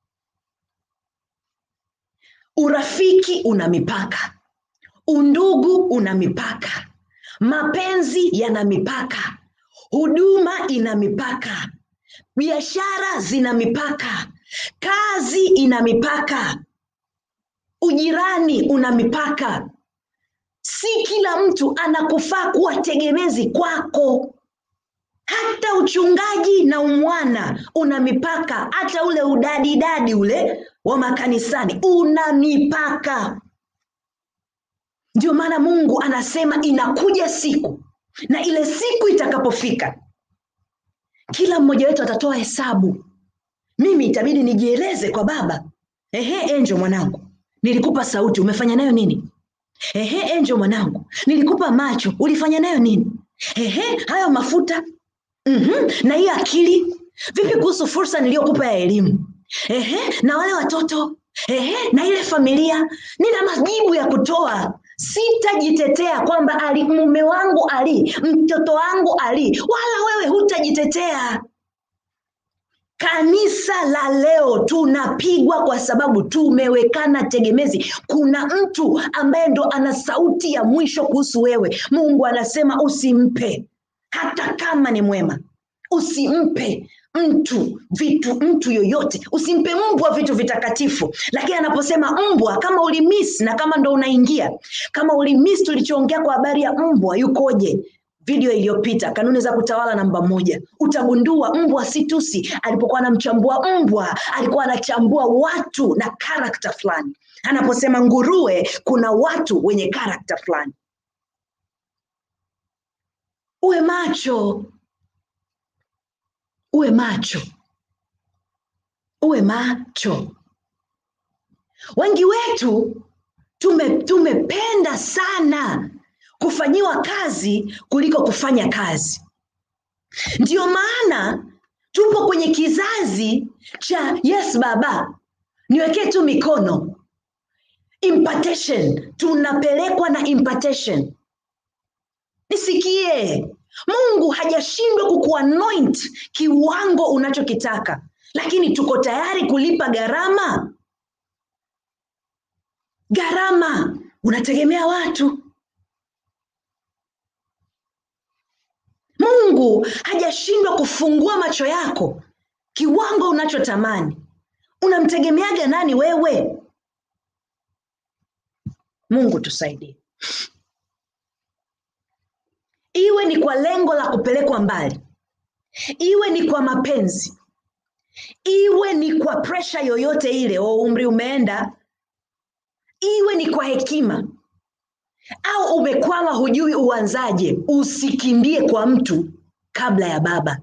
Urafiki una mipaka, undugu una mipaka, mapenzi yana mipaka, huduma ina mipaka, biashara zina mipaka, kazi ina mipaka, ujirani una mipaka. Si kila mtu anakufaa kuwa tegemezi kwako. Hata uchungaji na umwana una mipaka, hata ule udadidadi ule wa makanisani una mipaka. Ndio maana Mungu anasema inakuja siku, na ile siku itakapofika, kila mmoja wetu atatoa hesabu. Mimi itabidi nijieleze kwa Baba. Ehe, Enjo mwanangu, nilikupa sauti, umefanya nayo nini? Ehe, Enjo mwanangu, nilikupa macho, ulifanya nayo nini? Ehe, hayo mafuta mm na hiyo akili vipi kuhusu fursa niliyokupa ya elimu? Ehe, na wale watoto ehe, na ile familia. Nina majibu ya kutoa. Sitajitetea kwamba ali mume wangu ali mtoto wangu ali, wala wewe hutajitetea. Kanisa la leo tunapigwa kwa sababu tumewekana tegemezi. Kuna mtu ambaye ndo ana sauti ya mwisho kuhusu wewe. Mungu anasema usimpe, hata kama ni mwema, usimpe mtu vitu, mtu yoyote, usimpe mbwa vitu vitakatifu. Lakini anaposema mbwa, kama ulimiss na kama ndo unaingia, kama ulimiss tulichoongea kwa habari ya mbwa yukoje, video iliyopita kanuni za kutawala namba moja utagundua mbwa si tusi alipokuwa anamchambua mbwa alikuwa anachambua watu na karakta fulani anaposema nguruwe kuna watu wenye karakta fulani uwe macho uwe macho uwe macho wengi wetu tume tumependa sana kufanyiwa kazi kuliko kufanya kazi ndiyo maana tupo kwenye kizazi cha yes baba niwekee tu mikono impartation tunapelekwa na impartation nisikie mungu hajashindwa kukuanoint kiwango unachokitaka lakini tuko tayari kulipa gharama gharama unategemea watu mungu hajashindwa kufungua macho yako kiwango unachotamani unamtegemeaga nani wewe mungu tusaidie iwe ni kwa lengo la kupelekwa mbali iwe ni kwa mapenzi iwe ni kwa presha yoyote ile o umri umeenda iwe ni kwa hekima au umekwama hujui uanzaje usikimbie kwa mtu kabla ya baba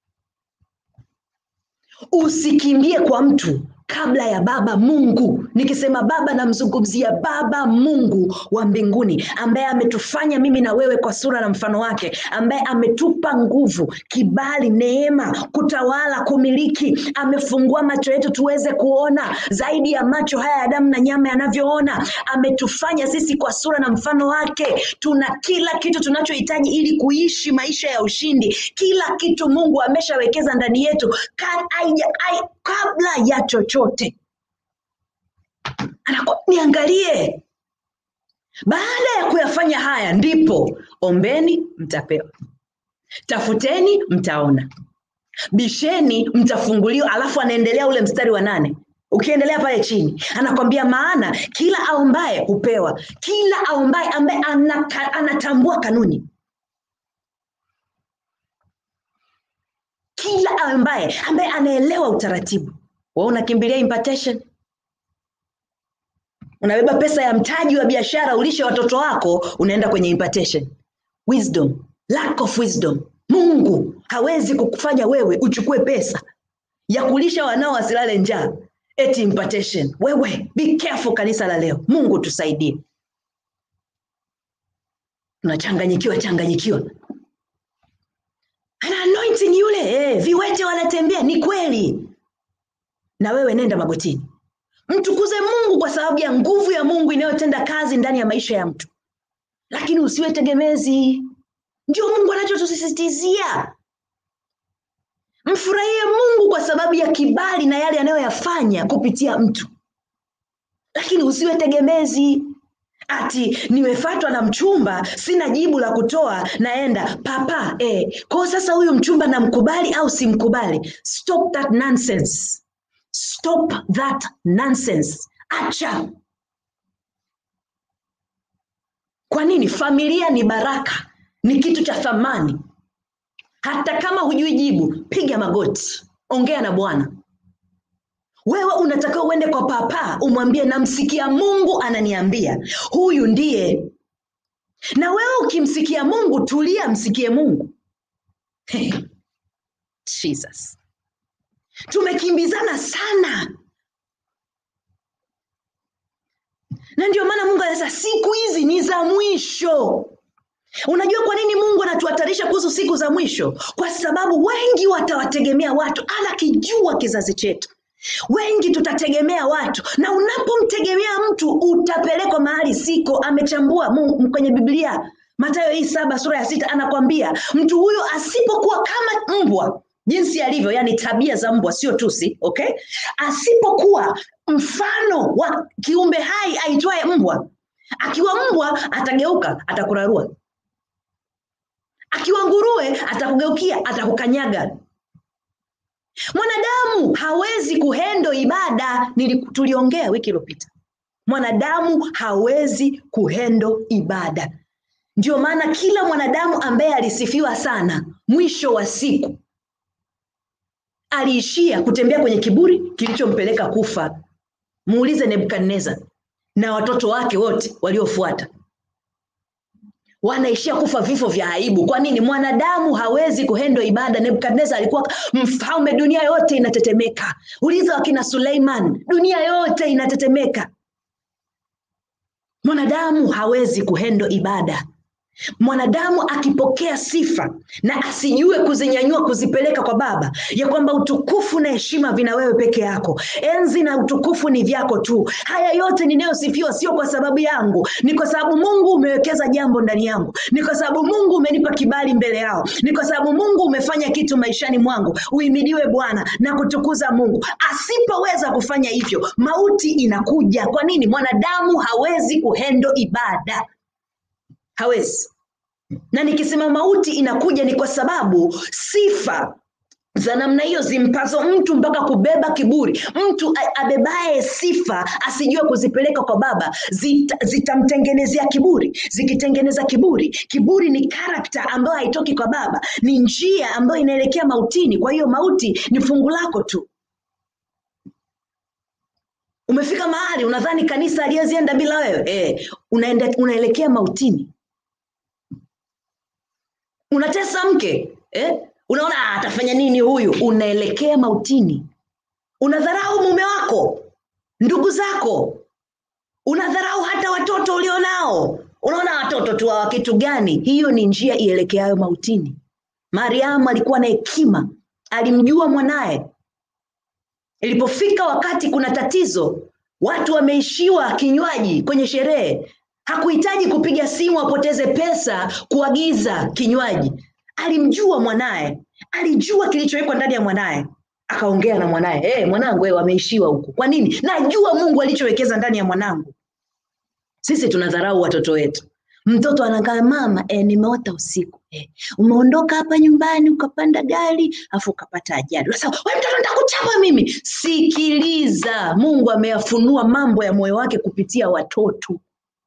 usikimbie kwa mtu kabla ya baba mungu nikisema baba namzungumzia baba mungu wa mbinguni ambaye ametufanya mimi na wewe kwa sura na mfano wake ambaye ametupa nguvu kibali neema kutawala kumiliki amefungua macho yetu tuweze kuona zaidi ya macho haya ya damu na nyama yanavyoona ametufanya sisi kwa sura na mfano wake tuna kila kitu tunachohitaji ili kuishi maisha ya ushindi kila kitu mungu ameshawekeza ndani yetu ka, aija, ai, kabla ya chochote Anaku, niangalie baada ya kuyafanya haya ndipo ombeni mtapewa tafuteni mtaona bisheni mtafunguliwa alafu anaendelea ule mstari wa nane ukiendelea pale chini anakwambia maana kila aombaye hupewa kila aombaye ambaye anaka, anatambua kanuni kila ambaye ambaye anaelewa utaratibu wa unakimbilia impartation unabeba pesa ya mtaji wa biashara ulishe watoto wako unaenda kwenye impartation wisdom lack of wisdom mungu hawezi kukufanya wewe uchukue pesa ya kulisha wanao wasilale njaa eti impartation wewe be careful kanisa la leo mungu tusaidie tunachanganyikiwa changanyikiwa ana anointing yule eh, viwete wanatembea ni kweli na wewe nenda magotini mtukuze mungu kwa sababu ya nguvu ya mungu inayotenda kazi ndani ya maisha ya mtu lakini usiwe tegemezi ndio mungu anachotusisitizia mfurahie mungu kwa sababu ya kibali na yale anayoyafanya kupitia mtu lakini usiwe tegemezi ati nimefatwa na mchumba sina jibu la kutoa naenda papa eh. kwao sasa huyu mchumba namkubali au simkubali stop that nonsense stop that nonsense acha kwa nini familia ni baraka ni kitu cha thamani hata kama hujui jibu piga magoti ongea na bwana wewe unatakiwa uende kwa papa umwambie namsikia mungu ananiambia huyu ndiye na wewe ukimsikia mungu tulia msikie mungu hey. jesus tumekimbizana sana na ndio maana mungu anasema siku hizi ni za mwisho unajua kwa nini mungu anatuhatarisha kuhusu siku za mwisho kwa sababu wengi watawategemea watu anakijua kizazi chetu wengi tutategemea watu na unapomtegemea mtu utapelekwa mahali siko amechambua mungu kwenye biblia matayo hii saba sura ya sita anakwambia mtu huyo asipokuwa kama mbwa jinsi alivyo yani tabia za mbwa sio tusi okay asipokuwa mfano wa kiumbe hai aitwaye mbwa akiwa mbwa atageuka atakurarua akiwa nguruwe atakugeukia atakukanyaga mwanadamu hawezi kuhendo ibada Nili, tuliongea wiki iliyopita mwanadamu hawezi kuhendo ibada ndio maana kila mwanadamu ambaye alisifiwa sana mwisho wa siku aliishia kutembea kwenye kiburi kilichompeleka kufa muulize nebukadnezar na watoto wake wote waliofuata wanaishia kufa vifo vya aibu kwa nini mwanadamu hawezi kuhendo ibada nebukadnezar alikuwa mfalme dunia yote inatetemeka uliza wakina suleiman dunia yote inatetemeka mwanadamu hawezi kuhendo ibada mwanadamu akipokea sifa na asijue kuzinyanyua kuzipeleka kwa baba ya kwamba utukufu na heshima vina wewe peke yako enzi na utukufu ni vyako tu haya yote ninayosifiwa sio kwa sababu yangu ni kwa sababu mungu umewekeza jambo ndani yangu ni kwa sababu mungu umenipa kibali mbele yao ni kwa sababu mungu umefanya kitu maishani mwangu uimidiwe bwana na kutukuza mungu asipoweza kufanya hivyo mauti inakuja kwa nini mwanadamu hawezi kuhendo ibada hawezi na nikisema mauti inakuja ni kwa sababu sifa za namna hiyo zimpazo mtu mpaka kubeba kiburi mtu a- abebaye sifa asijue kuzipeleka kwa baba zita- zitamtengenezea kiburi zikitengeneza kiburi kiburi ni karakta ambayo haitoki kwa baba ni njia ambayo inaelekea mautini kwa hiyo mauti ni fungu lako tu umefika mahali unadhani kanisa aliyezienda bila wewe eh, unaenda, unaelekea mautini unatesa mke eh? unaona "Ah, atafanya nini huyu unaelekea mautini unadharau mume wako ndugu zako unadharau hata watoto ulionao unaona watoto tu wa kitu gani hiyo ni njia ielekeayo mautini mariamu alikuwa na hekima alimjua mwanaye ilipofika wakati kuna tatizo watu wameishiwa kinywaji kwenye sherehe hakuhitaji kupiga simu apoteze pesa kuagiza kinywaji alimjua mwanaye alijua kilichowekwa ndani ya mwanaye akaongea na mwanaye hey, mwanangu wewe wameishiwa huku kwa nini najua mungu alichowekeza ndani ya mwanangu sisi tunadharau watoto wetu mtoto anakaa mama e, nimeota usiku e, umeondoka hapa nyumbani ukapanda gari afu ukapata ajali sasa we mtoto nitakuchapa mimi sikiliza mungu ameyafunua mambo ya moyo wake kupitia watoto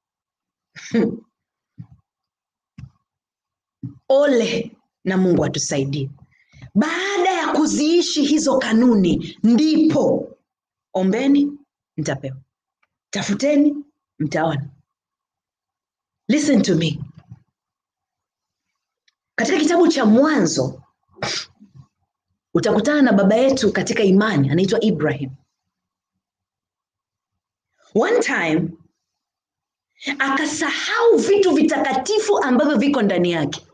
ole na mungu atusaidie baada ya kuziishi hizo kanuni ndipo ombeni mtapewa tafuteni mtaona listen to me katika kitabu cha mwanzo utakutana na baba yetu katika imani anaitwa ibrahim one time akasahau vitu vitakatifu ambavyo viko ndani yake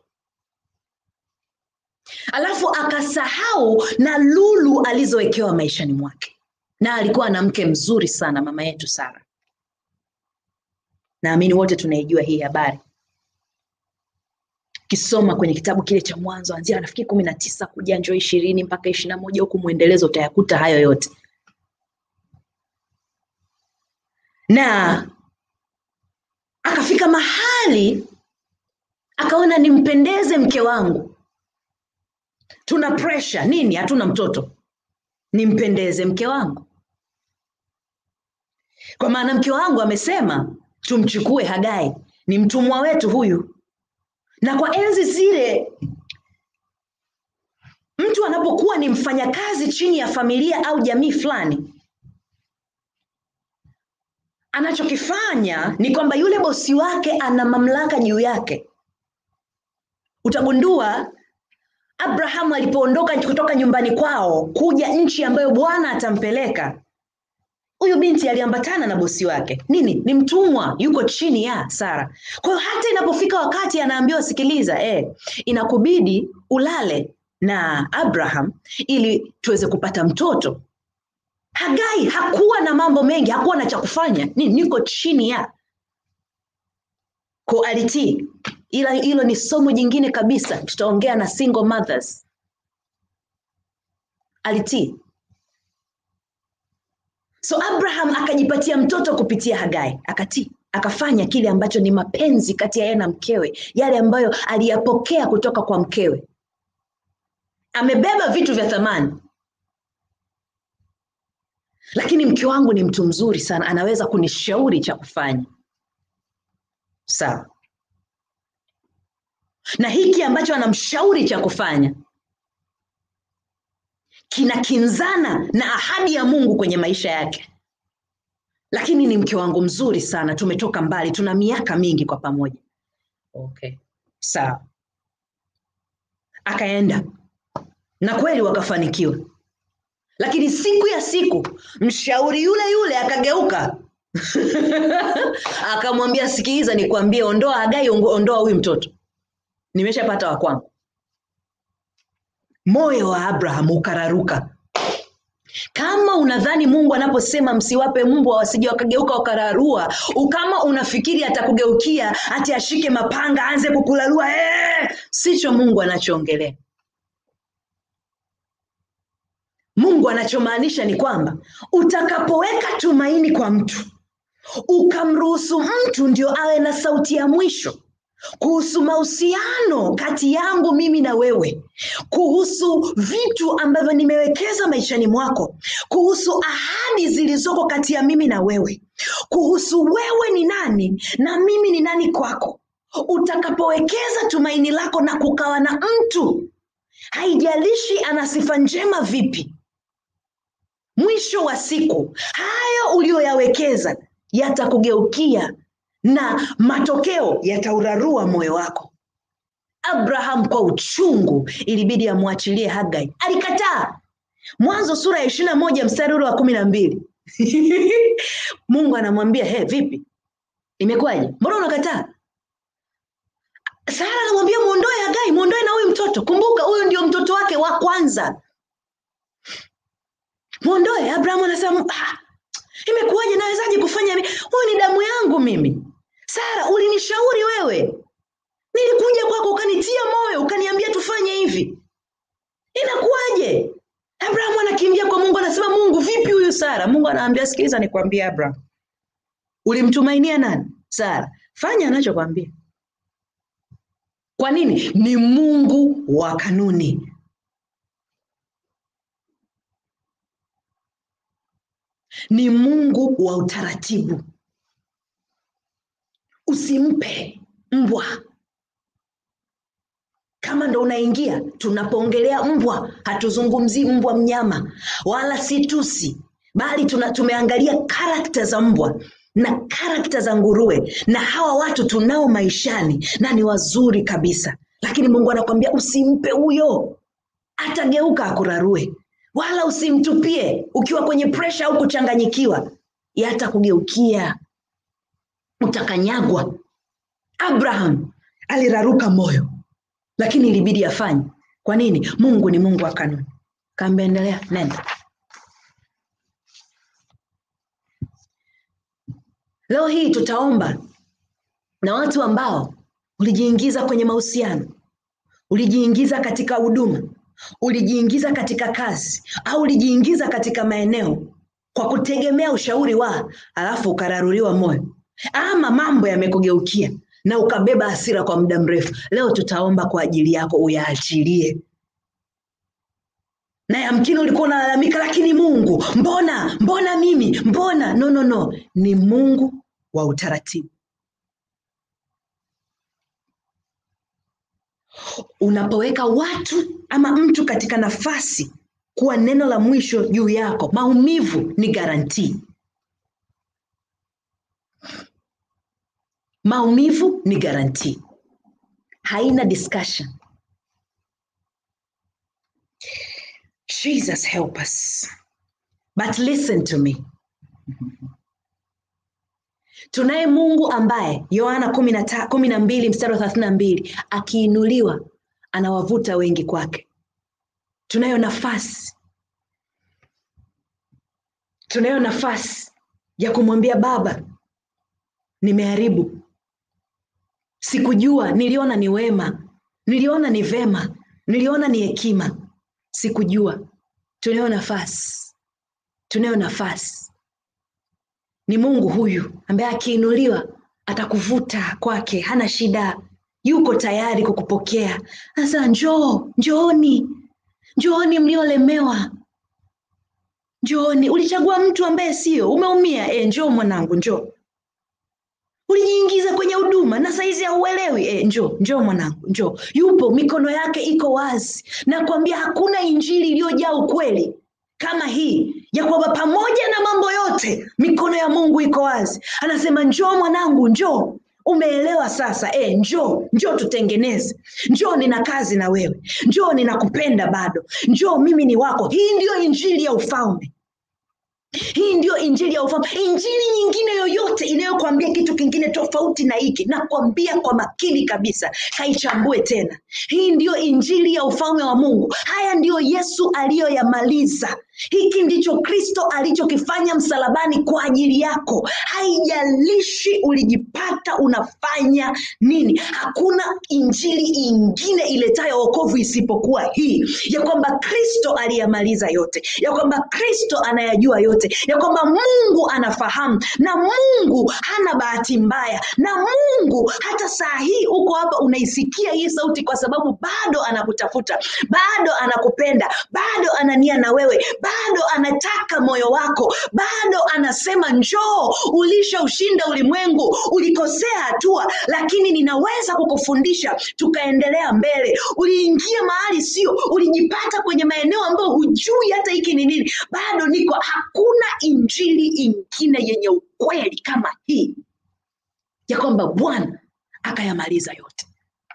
alafu akasahau na lulu alizowekewa maishani mwake na alikuwa na mke mzuri sana mama yetu sara naamini wote tunaijua hii habari ukisoma kwenye kitabu kile cha mwanzo anzia nafikiri kumi na tisa kuja njoo ishirini mpaka ishiri na moja huku mwendelezo utayakuta hayo yote na akafika mahali akaona nimpendeze mke wangu tuna presha nini hatuna mtoto nimpendeze mke wangu kwa maana mke wangu amesema tumchukue hagai ni mtumwa wetu huyu na kwa enzi zile mtu anapokuwa ni mfanyakazi chini ya familia au jamii fulani anachokifanya ni kwamba yule bosi wake ana mamlaka juu yake utagundua abrahamu alipoondoka kutoka nyumbani kwao kuja nchi ambayo bwana atampeleka huyu binti aliambatana na bosi wake nini ni mtumwa yuko chini ya sara kwa hiyo hata inapofika wakati anaambiwa sikiliza eh, inakubidi ulale na abraham ili tuweze kupata mtoto hagai hakuwa na mambo mengi hakuwa na cha kufanya ni niko chini ya ko alitii ila hilo ni somo jingine kabisa tutaongea na single mothers alitii so abraham akajipatia mtoto kupitia hagai akatii akafanya kile ambacho ni mapenzi kati ya yeye na mkewe yale ambayo aliyapokea kutoka kwa mkewe amebeba vitu vya thamani lakini mke wangu ni mtu mzuri sana anaweza kunishauri cha kufanya sawa na hiki ambacho anamshauri cha kufanya kinakinzana na ahadi ya mungu kwenye maisha yake lakini ni mke wangu mzuri sana tumetoka mbali tuna miaka mingi kwa pamoja okay sawa akaenda na kweli wakafanikiwa lakini siku ya siku mshauri yule yule akageuka akamwambia sikiliza nikwambie ondoa hagai ongo- ondoa huyu mtoto nimeshapata wa kwangu moyo wa abraham ukararuka kama unadhani mungu anaposema msiwape mbwa wasije wakageuka wakararua kama unafikiri atakugeukia ati ashike mapanga aanze kukularua ee, sicho mungu anachoongelea mungu anachomaanisha ni kwamba utakapoweka tumaini kwa mtu ukamruhusu mtu ndio awe na sauti ya mwisho kuhusu mahusiano kati yangu mimi na wewe kuhusu vitu ambavyo nimewekeza maishani mwako kuhusu ahadi zilizoko kati ya mimi na wewe kuhusu wewe ni nani na mimi ni nani kwako utakapowekeza tumaini lako na kukawa na mtu haijalishi ana sifa njema vipi mwisho wa siku hayo uliyoyawekeza yatakugeukia na matokeo yataurarua moyo wako abraham kwa uchungu ilibidi amwachilie hagai alikataa mwanzo sura ya ishiri na moja mstari ule wa kumi na mbili mungu anamwambia he vipi imekuwaje mbona unakataa sara anamwambia mwondoe hagai mwondoe na huyu mtoto kumbuka huyu ndio mtoto wake wa kwanza mwondoe abrahamu anasema "Ah, imekuwaje nawezaje kufanya hivi? huyu ni damu yangu mimi sara ulinishauri wewe nilikuja kwako ukanitia moyo ukaniambia tufanye hivi inakuwaje abrahamu anakimbia kwa mungu anasema mungu vipi huyu sara mungu anaambia sikiliza nikwambie abraham ulimtumainia nani sara fanya anachokwambia kwa nini ni mungu wa kanuni ni mungu wa utaratibu usimpe mbwa kama ndo unaingia tunapoongelea mbwa hatuzungumzii mbwa mnyama wala si tusi bali tuna, tumeangalia karakta za mbwa na karakta za nguruwe na hawa watu tunao maishani na ni wazuri kabisa lakini mungu anakwambia usimpe huyo atageuka akurarue wala usimtupie ukiwa kwenye presha au kuchanganyikiwa yatakugeukia utakanyagwa abraham aliraruka moyo lakini ilibidi afanye kwa nini mungu ni mungu wa kanuni kaambia endelea nenda leo hii tutaomba na watu ambao ulijiingiza kwenye mahusiano ulijiingiza katika huduma ulijiingiza katika kazi au ulijiingiza katika maeneo kwa kutegemea ushauri wa alafu ukararuliwa moyo ama mambo yamekugeukia na ukabeba hasira kwa muda mrefu leo tutaomba kwa ajili yako uyaachilie na yamkini ulikuwa unalalamika lakini mungu mbona mbona mimi mbona no no no ni mungu wa utaratibu unapoweka watu ama mtu katika nafasi kuwa neno la mwisho juu yako maumivu ni garantii maumivu ni garantii haina discussion jesus help us but listen to me tunaye mungu ambaye yohana kumi na ta- kumi na mbili mstari wa thelathini na mbili akiinuliwa anawavuta wengi kwake tunayo nafasi tunayo nafasi ya kumwambia baba nimeharibu sikujua niliona ni wema niliona ni vema niliona ni hekima sikujua tunayo nafasi tunayo nafasi ni mungu huyu ambaye akiinuliwa atakuvuta kwake hana shida yuko tayari kukupokea sasa njoo njooni njooni mliolemewa njooni ulichagua mtu ambaye sio umeumia e, njoo mwanangu njoo ulijiingiza kwenye huduma na saizi hauelewi e, njoo njoo mwanangu njoo yupo mikono yake iko wazi nakwambia hakuna injili iliyojaa ukweli kama hii ya kwamba pamoja na mambo yote mikono ya mungu iko wazi anasema njoo mwanangu njoo umeelewa sasa e, njoo njoo tutengeneze njoo nina kazi na wewe njoo ninakupenda bado njoo mimi ni wako hii ndiyo injili ya ufalme hii ndio injili ya ufalme injili nyingine yoyote inayokwambia kitu kingine tofauti na hiki nakwambia kwa makini kabisa kaichambue tena hii ndiyo injili ya ufalme wa mungu haya ndiyo yesu aliyoyamaliza hiki ndicho kristo alichokifanya msalabani kwa ajili yako haijalishi ulijipata unafanya nini hakuna injili ingine iletayo wokovu isipokuwa hii ya kwamba kristo aliyamaliza yote ya kwamba kristo anayajua yote ya kwamba mungu anafahamu na mungu hana bahati mbaya na mungu hata saa hii uko hapa unaisikia hii sauti kwa sababu bado anakutafuta bado anakupenda bado anania na wewe bado anataka moyo wako bado anasema njoo ulishaushinda ulimwengu ulikosea hatua lakini ninaweza kukufundisha tukaendelea mbele uliingia mahali sio ulijipata kwenye maeneo ambayo hujui hata hiki ni nini bado niko hakuna injili ingine yenye ukweli kama hii ya kwamba bwana akayamaliza yote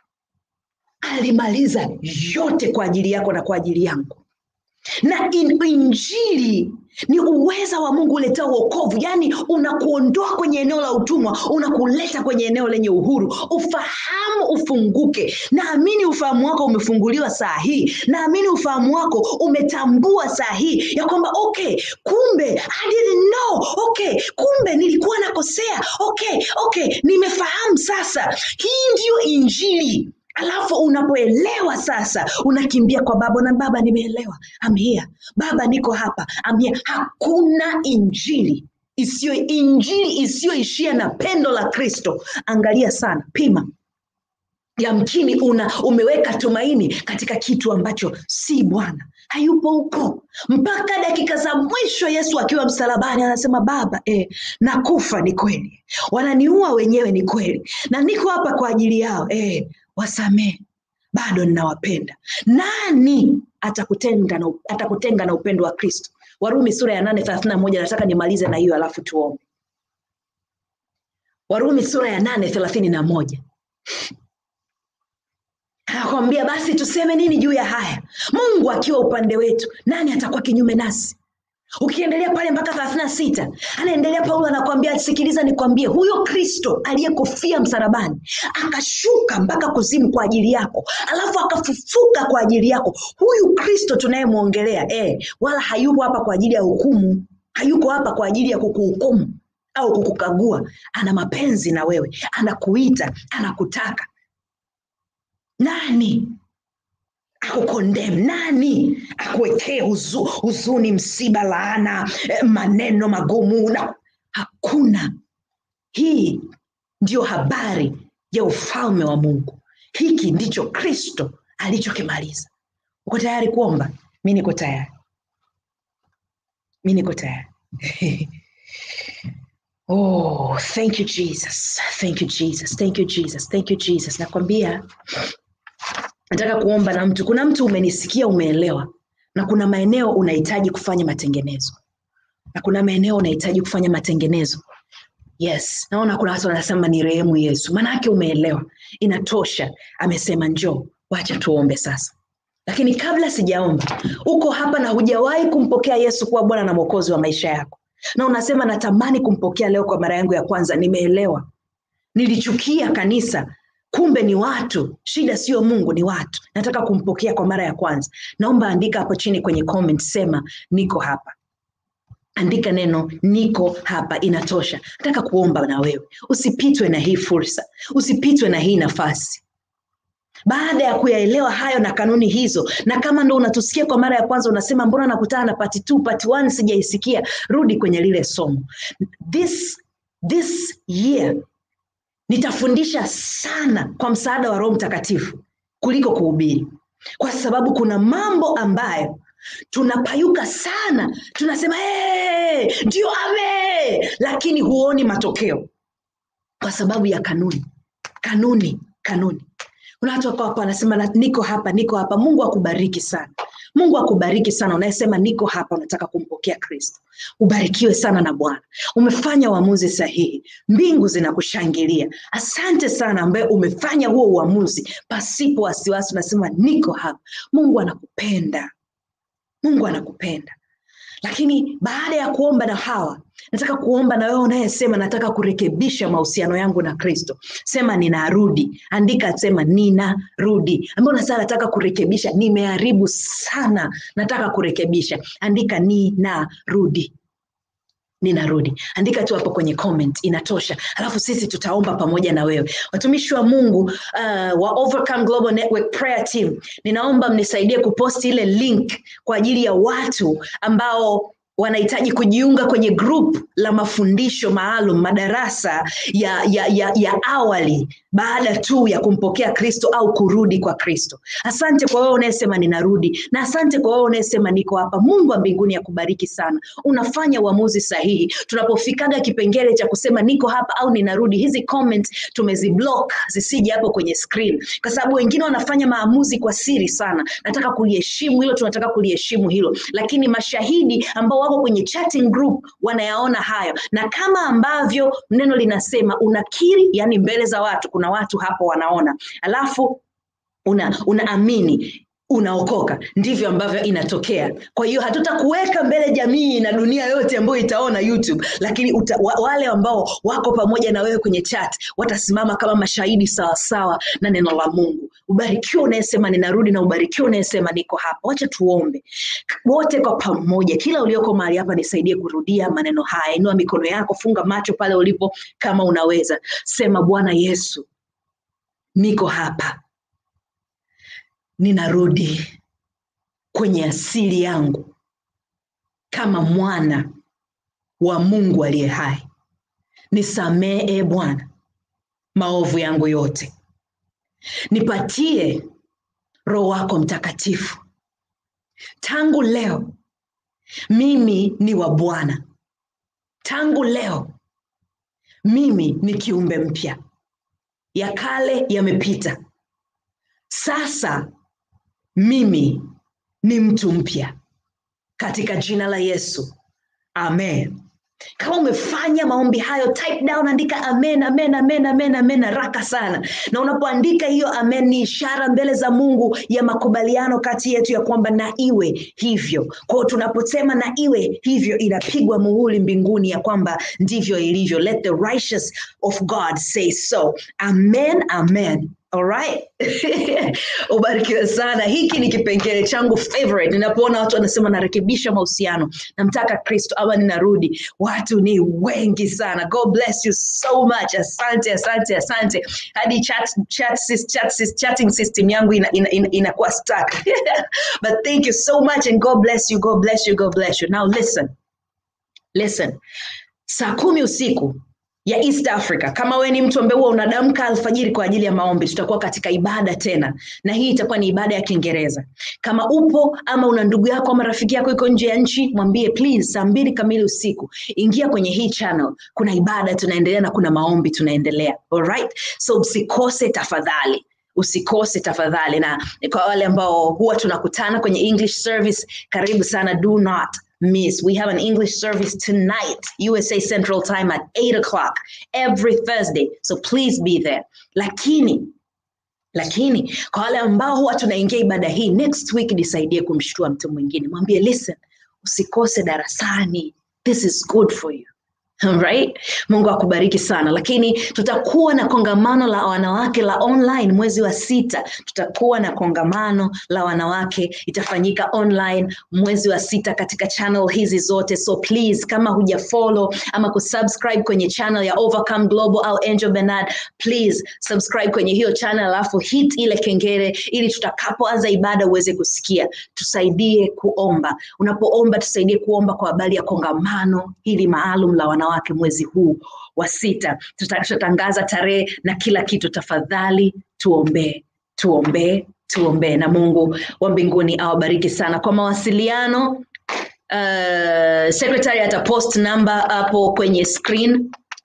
alimaliza yote kwa ajili yako na kwa ajili yangu na in, injili ni uweza wa mungu uletea uokovu yaani unakuondoa kwenye eneo la utumwa unakuleta kwenye eneo lenye uhuru ufahamu ufunguke naamini ufahamu wako umefunguliwa saa hii naamini ufahamu wako umetambua saa hii ya kwamba okay kumbe I didn't know okay kumbe nilikuwa nakosea okay okay nimefahamu sasa hii ndiyo injili alafu unapoelewa sasa unakimbia kwa baba na baba nimeelewa I'm here baba niko hapa I'm here hakuna injili isiyo injili isiyoishia na pendo la kristo angalia sana pima yamkini una umeweka tumaini katika kitu ambacho si bwana hayupo huko mpaka dakika za mwisho yesu akiwa msalabani anasema baba eh, nakufa ni kweli wananiua wenyewe ni kweli na niko hapa kwa ajili yao eh, wasamee bado ninawapenda nani atakutenga na, atakutenga na upendo wa kristo warumi sura ya nane thelathini na moja nataka nimalize na hiyo alafu tuombe warumi sura ya nane thelathini na moja anakwambia basi tuseme nini juu ya haya mungu akiwa upande wetu nani atakuwa kinyume nasi ukiendelea pale mpaka thelathini na sita anaendelea paulo anakwambia sikiliza nikwambie huyo kristo aliyekufia msalabani akashuka mpaka kuzimu kwa ajili yako alafu akafufuka kwa ajili yako huyu kristo tunayemwongelea eh, wala hayupo hapa kwa ajili ya hukumu hayuko hapa kwa ajili ya kukuhukumu au kukukagua ana mapenzi na wewe anakuita anakutaka nani akukondem nani akuwekee huzu, huzuni msiba laana eh, maneno magumu na hakuna hii ndiyo habari ya ufalme wa mungu hiki ndicho kristo alichokimaliza uko tayari kuomba mi niko tayari mi niko tayari oh thank you jesus thank you jesus thank you jesus thank you jesus nakwambia nataka kuomba na mtu kuna mtu umenisikia umeelewa na kuna maeneo unahitaji kufanya matengenezo na kuna maeneo unahitaji kufanya matengenezo yes naona kuna watu wanasema ni rehemu yesu maanaake umeelewa inatosha amesema njoo wacha tuombe sasa lakini kabla sijaomba uko hapa na hujawahi kumpokea yesu kuwa bwana na mwokozi wa maisha yako na unasema natamani kumpokea leo kwa mara yangu ya kwanza nimeelewa nilichukia kanisa kumbe ni watu shida sio mungu ni watu nataka kumpokea kwa mara ya kwanza naomba andika hapo chini kwenye comment sema niko hapa andika neno niko hapa inatosha nataka kuomba na wewe usipitwe na hii fursa usipitwe na hii nafasi baada ya kuyaelewa hayo na kanuni hizo na kama ndo unatusikia kwa mara ya kwanza unasema mbona nakutana na pati t pati one sijaisikia rudi kwenye lile somo this, this year nitafundisha sana kwa msaada wa roho mtakatifu kuliko kuhubiri kwa sababu kuna mambo ambayo tunapayuka sana tunasema hey, ndio ame lakini huoni matokeo kwa kwa sababu ya kanuni kanuni kanuni kuna watu wako hapa wanasema "Na- niko hapa niko hapa mungu akubariki sana mungu akubariki sana unayesema niko hapa unataka kumpokea kristo ubarikiwe sana na bwana umefanya uamuzi sahihi mbingu zinakushangilia asante sana ambaye umefanya huo uamuzi pasipo wasiwasi unasema niko hapa mungu anakupenda mungu anakupenda lakini baada ya kuomba na hawa nataka kuomba na wewe unayesema nataka kurekebisha mahusiano yangu na kristo sema ninarudi andika sema ninarudi ambayo unasema nataka kurekebisha nimeharibu sana nataka kurekebisha andika ninarudi ninarudi andika tu hapo kwenye comment inatosha alafu sisi tutaomba pamoja na wewe watumishi wa mungu uh, wa overcome global network prayer team ninaomba mnisaidie kuposti ile link kwa ajili ya watu ambao wanahitaji kujiunga kwenye group la mafundisho maalum madarasa ya, ya, ya, ya awali baada tu ya kumpokea kristo au kurudi kwa kristo asante kwa wewe unayesema ninarudi na asante kwa wewe unayesema niko hapa mungu wa mbinguni akubariki sana unafanya uamuzi sahihi tunapofikaga kipengele cha kusema niko hapa au ninarudi hizi comment tumeziblock zisije hapo kwenye screen kwa sababu wengine wanafanya maamuzi kwa siri sana nataka kuliheshimu hilo tunataka kuliheshimu hilo lakini mashahidi ambao wako kwenye chatting group wanayaona hayo na kama ambavyo neno linasema unakiri yani mbele za watu kuna watu hapo wanaona alafu una unaamini unaokoka ndivyo ambavyo inatokea kwa hiyo hatutakuweka mbele jamii na dunia yote ambayo itaona youtube lakini uta, wa, wale ambao wako pamoja na wewe kwenye chat watasimama kama mashahidi sawasawa na neno la mungu ubarikiwa unayesema ninarudi na ubarikiwa unayesema niko hapa wacha tuombe wote kwa pamoja kila ulioko mahali hapa nisaidie kurudia maneno haya inua mikono yako funga macho pale ulipo kama unaweza sema bwana yesu niko hapa ninarudi kwenye asili yangu kama mwana wa mungu aliye hai nisamee e bwana maovu yangu yote nipatie roho wako mtakatifu tangu leo mimi ni wa bwana tangu leo mimi ni kiumbe mpya ya kale yamepita sasa mimi ni mtu mpya katika jina la yesu amen kama umefanya maombi hayo type down andika amen amen amen amen amen haraka sana na unapoandika hiyo amen ni ishara mbele za mungu ya makubaliano kati yetu ya kwamba na iwe hivyo kwao tunaposema na iwe hivyo inapigwa muhuri mbinguni ya kwamba ndivyo ilivyo let the righteous of god say so amen amen Alright. ubarikiwe sana hiki ni kipengele changu favorite ninapoona watu wanasema narekebisha mahusiano namtaka kristo ama ninarudi watu ni wengi sana god bless you so much asante asante asante hadi chat, chat, sys- chat, sys- chatting system yangu inakuwa ina, ina, inakuwa stuck but thank you so much and god bless you god bless you god bless you now listen listen saa kumi usiku ya east africa kama wewe ni mtu ambaye huwa unadamka alfajiri kwa ajili ya maombi tutakuwa katika ibada tena na hii itakuwa ni ibada ya kiingereza kama upo ama una ndugu yako ama rafiki yako iko nje ya nchi mwambie please saa mbili kamili usiku ingia kwenye hii channel kuna ibada tunaendelea na kuna maombi tunaendelea alright so usikose tafadhali usikose tafadhali na kwa wale ambao huwa tunakutana kwenye english service karibu sana do not miss we have an english service tonight usa central time at 8 o'clock every thursday so please be there lakini lakini kwa wale ambao huwa tunaingia ibada hii next week nisaidie kumshtua mtu mwingine mwambie listen usikose darasani this is good for you Alright? mungu akubariki sana lakini tutakuwa na kongamano la wanawake la online mwezi wa sita tutakuwa na kongamano la wanawake itafanyika online mwezi wa sita katika channel hizi zote so please kama hujafollow ama kusubscribe kwenye channel ya overcome global au angel bernard please subscribe kwenye hiyo channel alafu hit ile kengele ili tutakapoanza ibada uweze kusikia tusaidie kuomba unapoomba tusaidie kuomba kwa habari ya kongamano hili maalum la wanawake mwezi huu wa sita Tuta- tutatangaza tarehe na kila kitu tafadhali tuombee tuombee tuombee na mungu wa mbinguni awabariki sana kwa mawasiliano uh, secretary atapost namba hapo kwenye screen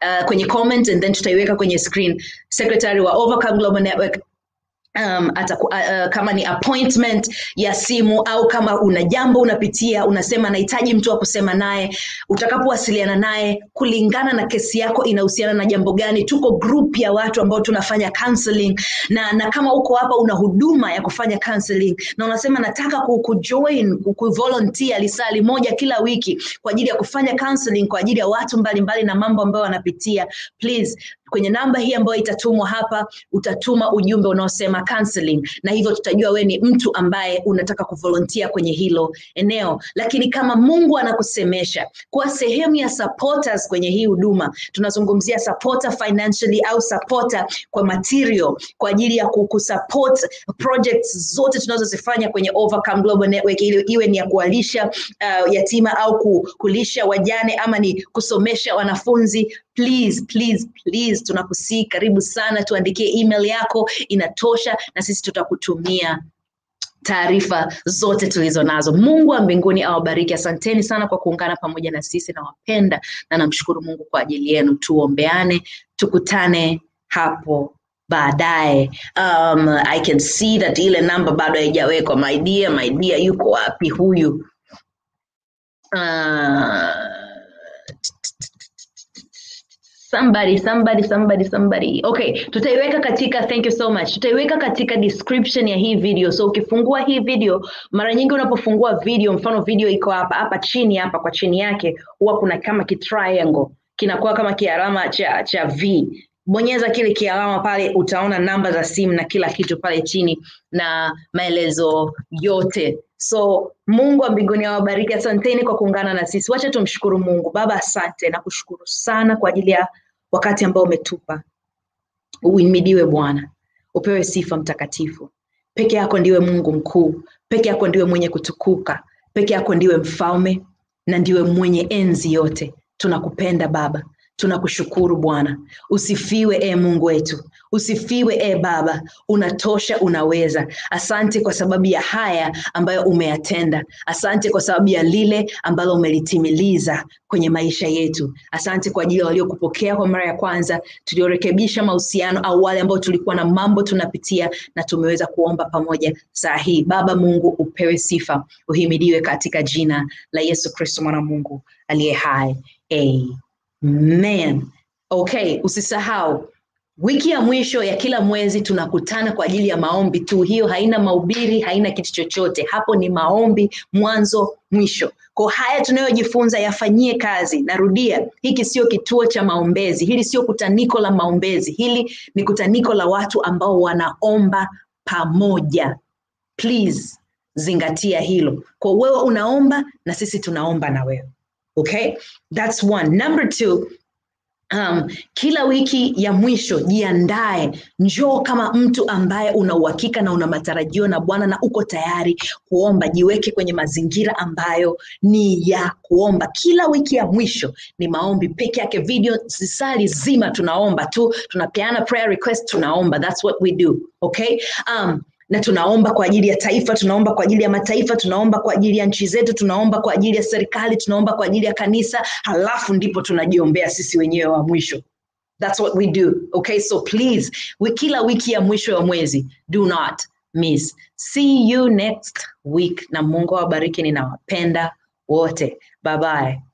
uh, kwenye comment and then tutaiweka kwenye screen secretary wa overcome global network um, ataku, uh, uh, kama ni appointment ya simu au kama una jambo unapitia unasema nahitaji mtu wa kusema naye utakapowasiliana naye kulingana na kesi yako inahusiana na jambo gani tuko group ya watu ambao tunafanya counseling na, na kama uko hapa una huduma ya kufanya counseling na unasema nataka ku, kujoin ku, kuvolunteer lisali moja kila wiki kwa ajili ya kufanya counseling kwa ajili ya watu mbalimbali mbali na mambo ambayo wanapitia please kwenye namba hii ambayo itatumwa hapa utatuma ujumbe unaosema counseling na hivyo tutajua we ni mtu ambaye unataka kuvolunteer kwenye hilo eneo lakini kama mungu anakusemesha kuwa sehemu ya supporters kwenye hii huduma tunazungumzia supporter financially au supporter kwa material kwa ajili ya kusupport projects zote tunazozifanya kwenye overcome global network ili iwe ni ya kuwalisha uh, yatima au ku, kulisha wajane ama ni kusomesha wanafunzi please please please tunakusii karibu sana tuandikie email yako inatosha na sisi tutakutumia taarifa zote tulizo nazo mungu wa mbinguni awabariki asanteni sana kwa kuungana pamoja na sisi nawapenda na namshukuru mungu kwa ajili yenu tuombeane tukutane hapo baadaye um, i can see that ile namba bado haijawekwa my dear my dear yuko wapi huyu uh, somebody somebody somebody somebody okay tutaiweka katika thank you so much tutaiweka katika description ya hii video so ukifungua hii video mara nyingi unapofungua video mfano video iko hapa hapa chini hapa kwa chini yake huwa kuna kama kitriangle kinakuwa kama kialama cha cha v bonyeza kile kialama pale utaona namba za simu na kila kitu pale chini na maelezo yote so mungu wa mbinguni awabariki asanteni kwa kuungana na sisi wacha tumshukuru mungu baba asante na kushukuru sana kwa ajili ya wakati ambao umetupa uimidiwe bwana upewe sifa mtakatifu peke yako ndiwe mungu mkuu peke yako ndiwe mwenye kutukuka peke yako ndiwe mfalme na ndiwe mwenye enzi yote tunakupenda baba tunakushukuru bwana usifiwe e mungu wetu usifiwe e baba unatosha unaweza asante kwa sababu ya haya ambayo umeyatenda asante kwa sababu ya lile ambalo umelitimiliza kwenye maisha yetu asante kwa ajili ya waliokupokea kwa mara ya kwanza tuliorekebisha mahusiano au wale ambao tulikuwa na mambo tunapitia na tumeweza kuomba pamoja saa hii baba mungu upewe sifa uhimidiwe katika jina la yesu kristo mwana mungu aliye hai Amen. Man, okay, usisahau wiki ya mwisho ya kila mwezi tunakutana kwa ajili ya maombi tu. Hiyo haina mahubiri, haina kitu chochote. Hapo ni maombi mwanzo mwisho. Kwa haya tunayojifunza yafanyie kazi. Narudia, hiki sio kituo cha maombezi, hili sio kutaniko la maombezi, hili ni kutaniko la watu ambao wanaomba pamoja. Please zingatia hilo. Kwa wewe unaomba na sisi tunaomba na wewe. Okay, that's one. Number two, um, kila wiki ya mwisho jiandae, njoo kama mtu ambaye una uhakika na una matarajio na Bwana na uko tayari kuomba. Jiweke kwenye mazingira ambayo ni ya kuomba. Kila wiki ya mwisho ni maombi peke yake, video sisali zima tunaomba tu, tunapeana prayer request, tunaomba. That's what we do. Okay, um, na tunaomba kwa ajili ya taifa, tunaomba kwa ajili ya mataifa, tunaomba kwa ajili ya nchi zetu, tunaomba kwa ajili ya serikali, tunaomba kwa ajili ya kanisa, halafu ndipo tunajiombea sisi wenyewe wa mwisho. That's what we do. Okay, so please, we, kila wiki ya mwisho wa mwezi, do not miss. See you next week, na Mungu awabariki, ninawapenda wote. Bye bye.